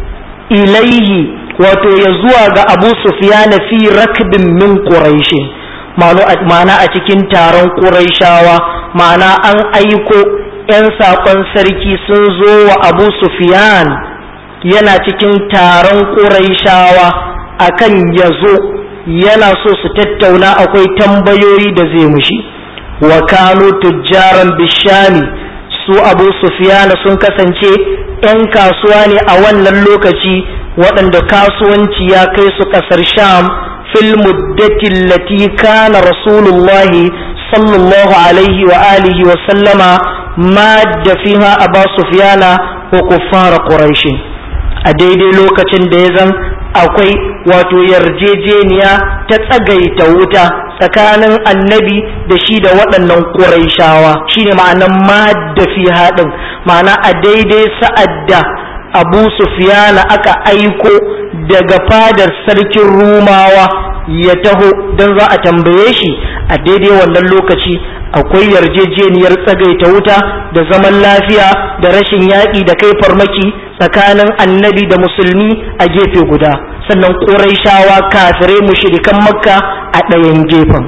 إليه wato ya zuwa ga abu sufiyana fi rakbin min quraishin ma'ana a cikin taron quraishawa ma'ana an aiko 'yan saƙon sarki sun zo wa abu sufiyan yana cikin taron quraishawa akan ya zo yana so su tattauna akwai tambayoyi da zai mushi wa kanu tujjaran bishami su abu sufiyana sun kasance 'yan kasuwa ne a wannan lokaci waɗanda kasuwanci ya kai su ƙasar sham fil muddatin lati kana rasulullahi sallallahu alaihi wa alihi wa sallama madda fiha aba sufyana wa kuffara quraish a daidai lokacin da ya zan akwai wato yarjejeniya ta tsagaita wuta tsakanin annabi da shi da waɗannan quraishawa shine ma'anan madda fiha din ma'ana a daidai sa'ad da abu sufiyana aka aiko daga fadar sarkin rumawa ya taho don za a tambaye shi a daidai wannan lokaci akwai yarjejeniyar tsagaita wuta da zaman lafiya da rashin yaƙi da kai farmaki tsakanin annabi da musulmi a gefe guda sannan ƙuraishawa kafirai mushrikan makka a ɗayan gefen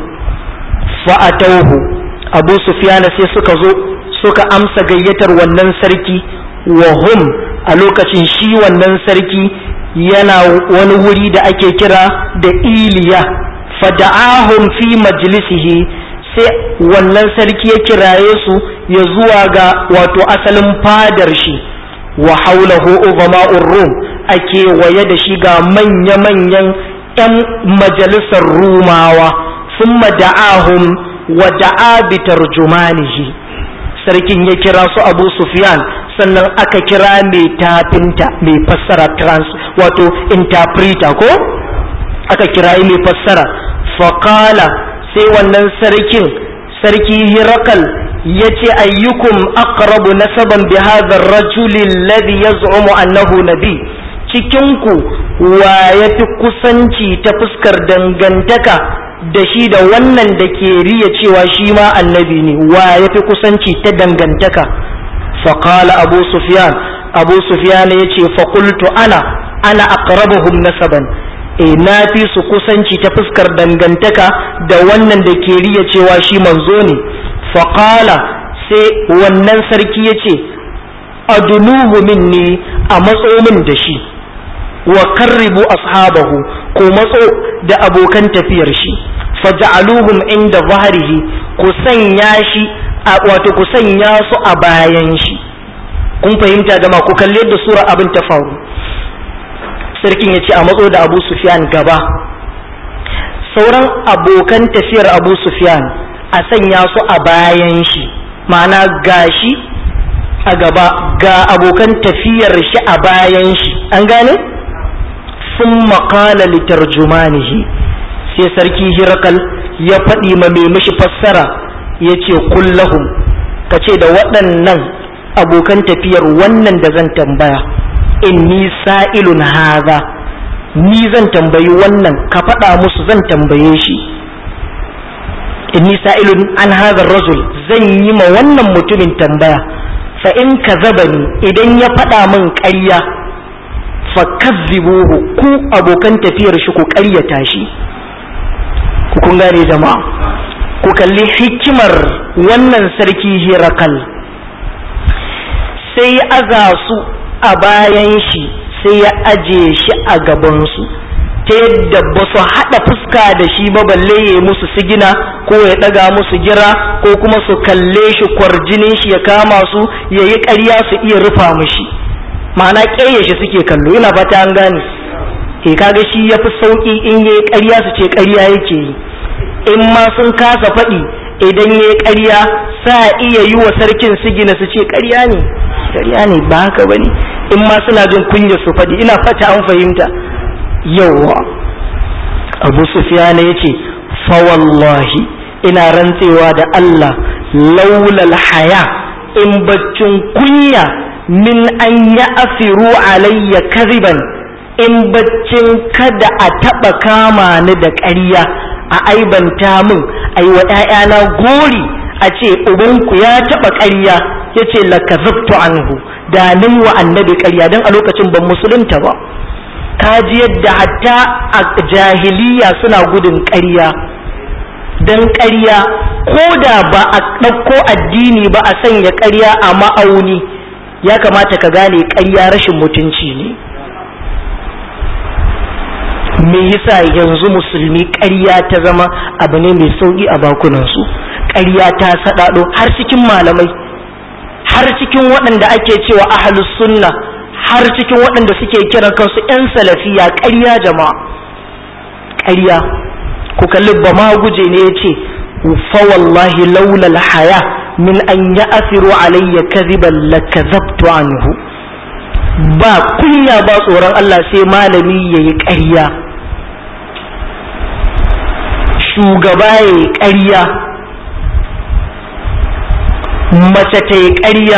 fa'atauhu abu sufiyana sai suka zo suka amsa gayyatar wannan sarki wa hum a lokacin shi wannan sarki yana wani wuri da ake kira da iliya fada'ahum fi majlisihi sai wannan sarki ya kiraye su ya zuwa ga wato asalin fadar shi wa haulahu ugama'ur rum ake waye da shi ga manya-manyan 'yan majalisar rumawa sun da'ahum wa da'a bi tarjumanihi sarkin ya kira su abu sufyan sannan aka kira mai tafinta mai fassara trans wato interpreter ko aka kira mai fassara faƙala sai wannan sarkin sarki hirakal ya ce ayyukum aqrabu nasaban bi hadha ar-rajuli alladhi yaz'umu annahu nabi cikinku wa yafi kusanci ta fuskar dangantaka da shi da wannan da ke riya cewa shi ma annabi ne wa yafi kusanci ta dangantaka فقال أبو سفيان أبو سفيان يتي فقلت أنا أنا أقربهم نسبا e na fi su kusanci ta fuskar dangantaka da wannan da ke riya cewa shi manzo ne faƙala sai wannan sarki ya ce adunuhu minni a matso min da shi wa karribu ashabahu ko matso da abokan tafiyar shi faja'aluhum inda zahrihi ku sanya shi wato ku sanya su a bayan shi kun fahimta jama ku kalli yadda sura abin ta faru sarkin ya ce a matso da abu sufyan gaba sauran abokan tafiyar abu sufyan a sanya su a bayan shi ma'ana gashi a gaba ga abokan tafiyar shi a bayan shi an gane sun makala litarjumanihi sai sarki hirakal ya faɗi ma mai mishi fassara ya ce kullahum ka ce da waɗannan abokan tafiyar wannan da zan tambaya inni sa'ilun haza ni zan tambayi wannan ka faɗa musu zan tambaye shi inni sa'ilun an hadha rajul zan yi ma wannan mutumin tambaya fa in kazabani idan ya faɗa min ƙarya fa kazzibuhu ku abokan tafiyar shi ku ƙaryata shi ku kun gane jama'a ku kalli hikimar wannan sarki hirakal sai ya aza su a bayan shi sai ya aje shi a gabansu ta yadda ba su haɗa fuska da shi ba balle ya musu sigina ko ya ɗaga musu gira ko kuma su kalle shi kwarjinin shi ya kama su ya yi ƙarya su iya rufa mushi ma'ana ƙeye shi suke kallo ina fata an gane e kaga shi ya fi sauƙi in ya yi ƙarya su ce ƙarya yake yi in ma sun kasa faɗi idan ya yi ƙarya sa iya yi wa sarkin sigina su ce ƙarya ne ƙarya ne ba haka ba ne in ma suna jin kunya su faɗi ina fata an fahimta yawwa abu sufiyana ya ce fawallahi ina rantsewa da Allah laulal haya in baccin kunya min an ya afiru alayya kaziban in baccin kada a taɓa kama ni da ƙarya a aibanta min a yi wa ‘ya'yana gori a ce ubanku ya taɓa ƙarya ya ce lakazabtu anhu da nin wa annabi ƙarya don a lokacin ban musulunta ba kaji yadda hatta a jahiliya suna gudun ƙarya don ƙarya ko da ba a ɗauko addini ba a sanya ƙarya a ma'auni ya kamata ka gane ƙarya rashin mutunci ne me yasa yanzu musulmi ƙarya ta zama abu ne mai sauƙi a bakunansu ƙarya ta saɗaɗo har cikin malamai har cikin waɗanda ake cewa ahlus sunna har cikin waɗanda suke kiran kansu 'yan salafiya ƙarya jama'a ƙarya ku kalli ba ma guje ne ya ce fa wallahi laulal haya min an ya asiru alayya kaziban la kazabtu anhu ba kunya ba tsoron Allah sai malami ya yi ƙarya shugaba ya yi ƙarya mace ta yi ƙarya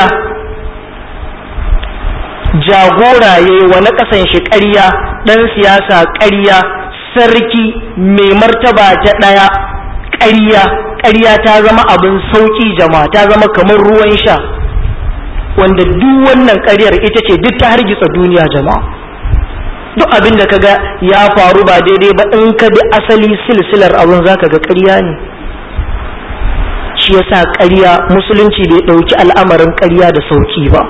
jagora ya yi wa na ƙasan shi ƙarya ɗan siyasa ƙarya sarki mai martaba ta ɗaya ƙarya ƙarya ta zama abin sauƙi jama'a ta zama kamar ruwan sha wanda duk wannan ƙaryar ita ce duk ta hargitsa duniya jama'a duk abin da kaga ya faru ba daidai ba in ka bi asali silsilar abin zaka ga ƙarya ne shi yasa ƙarya musulunci bai ɗauki al'amarin ƙarya da sauƙi ba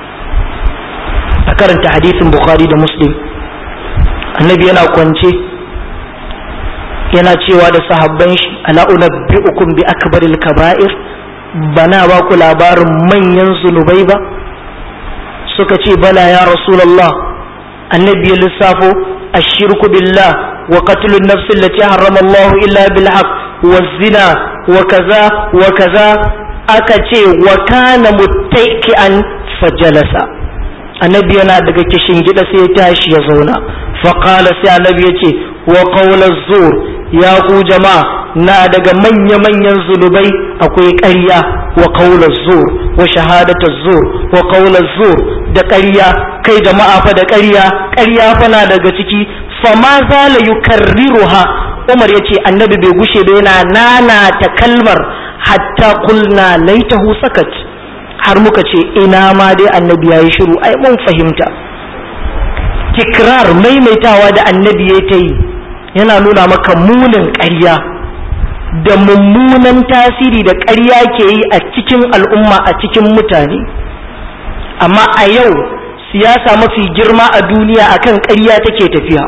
a karanta hadisin bukhari da muslim annabi yana kwance yana cewa da sahabban shi ala unabbi'ukum bi akbaril kaba'ir bana ba ku labarin manyan zunubai ba suka ce bala ya rasulullah annabi ya lissafo ashirku billah wa qatlun nafs allati harrama Allah illa bil haqq wa zina wa kaza wa kaza aka ce wa kana muttaiki'an fajalasa annabi yana daga kishin gida sai ya tashi ya zauna faƙala sai annabi ya ce wa ƙaunar zur ya ku jama'a na daga manya-manyan zunubai akwai ƙarya wa ƙaunar zur wa shahadatar zur wa ƙaunar zur da ƙarya kai jama'a fa da ƙarya ƙarya fa na daga ciki fama zala yukarriruha umar ya ce annabi bai gushe ba yana nanata kalmar hatta kulna laitahu sakat har muka ce ina ma dai annabi ya yi shiru ai mun fahimta tikrar maimaitawa da annabi ya ta yi yana nuna maka munin ƙarya da mummunan tasiri da ƙarya ke yi a cikin al'umma a cikin mutane amma a yau siyasa mafi girma a duniya akan ƙarya take tafiya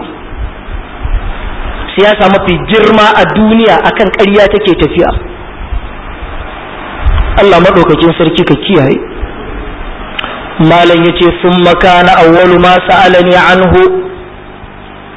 siyasa mafi girma a duniya akan ƙarya take tafiya Allah maɗaukakin sarki ka kiyaye malam yace sun makana awwalu ma sa'alani anhu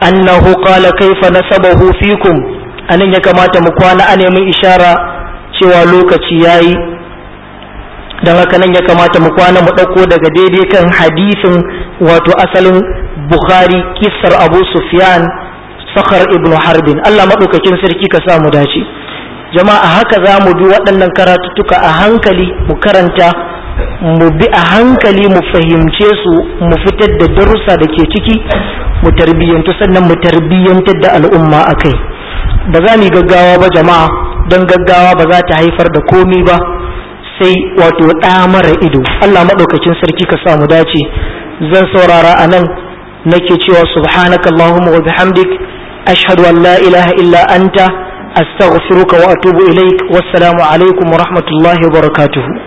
annahu qala kaifa nasabahu fikum anan ya kamata mu kwana a neman ishara cewa lokaci yayi don haka nan ya kamata mu kwana mu ɗauko daga daidai kan hadisin wato asalin bukhari kissar abu sufyan sakhar ibnu harbin allah maɗaukakin sarki ka sa mu dace jama'a haka za mu bi waɗannan karatuttuka a hankali mu karanta mu bi a hankali mu fahimce su mu fitar da darussa da ke ciki mu tarbiyyantu sannan mu tarbiyyantar da al'umma a kai ba za mu yi gaggawa ba jama'a don gaggawa ba za ta haifar da komi ba sai wato ɗa mara ido Allah maɗaukakin sarki ka samu dace zan saurara a nan nake cewa subhanaka Allahumma wa bihamdik ashhadu an la ilaha illa anta astaghfiruka wa atubu ilaik wassalamu alaikum wa rahmatullahi wa barakatuhu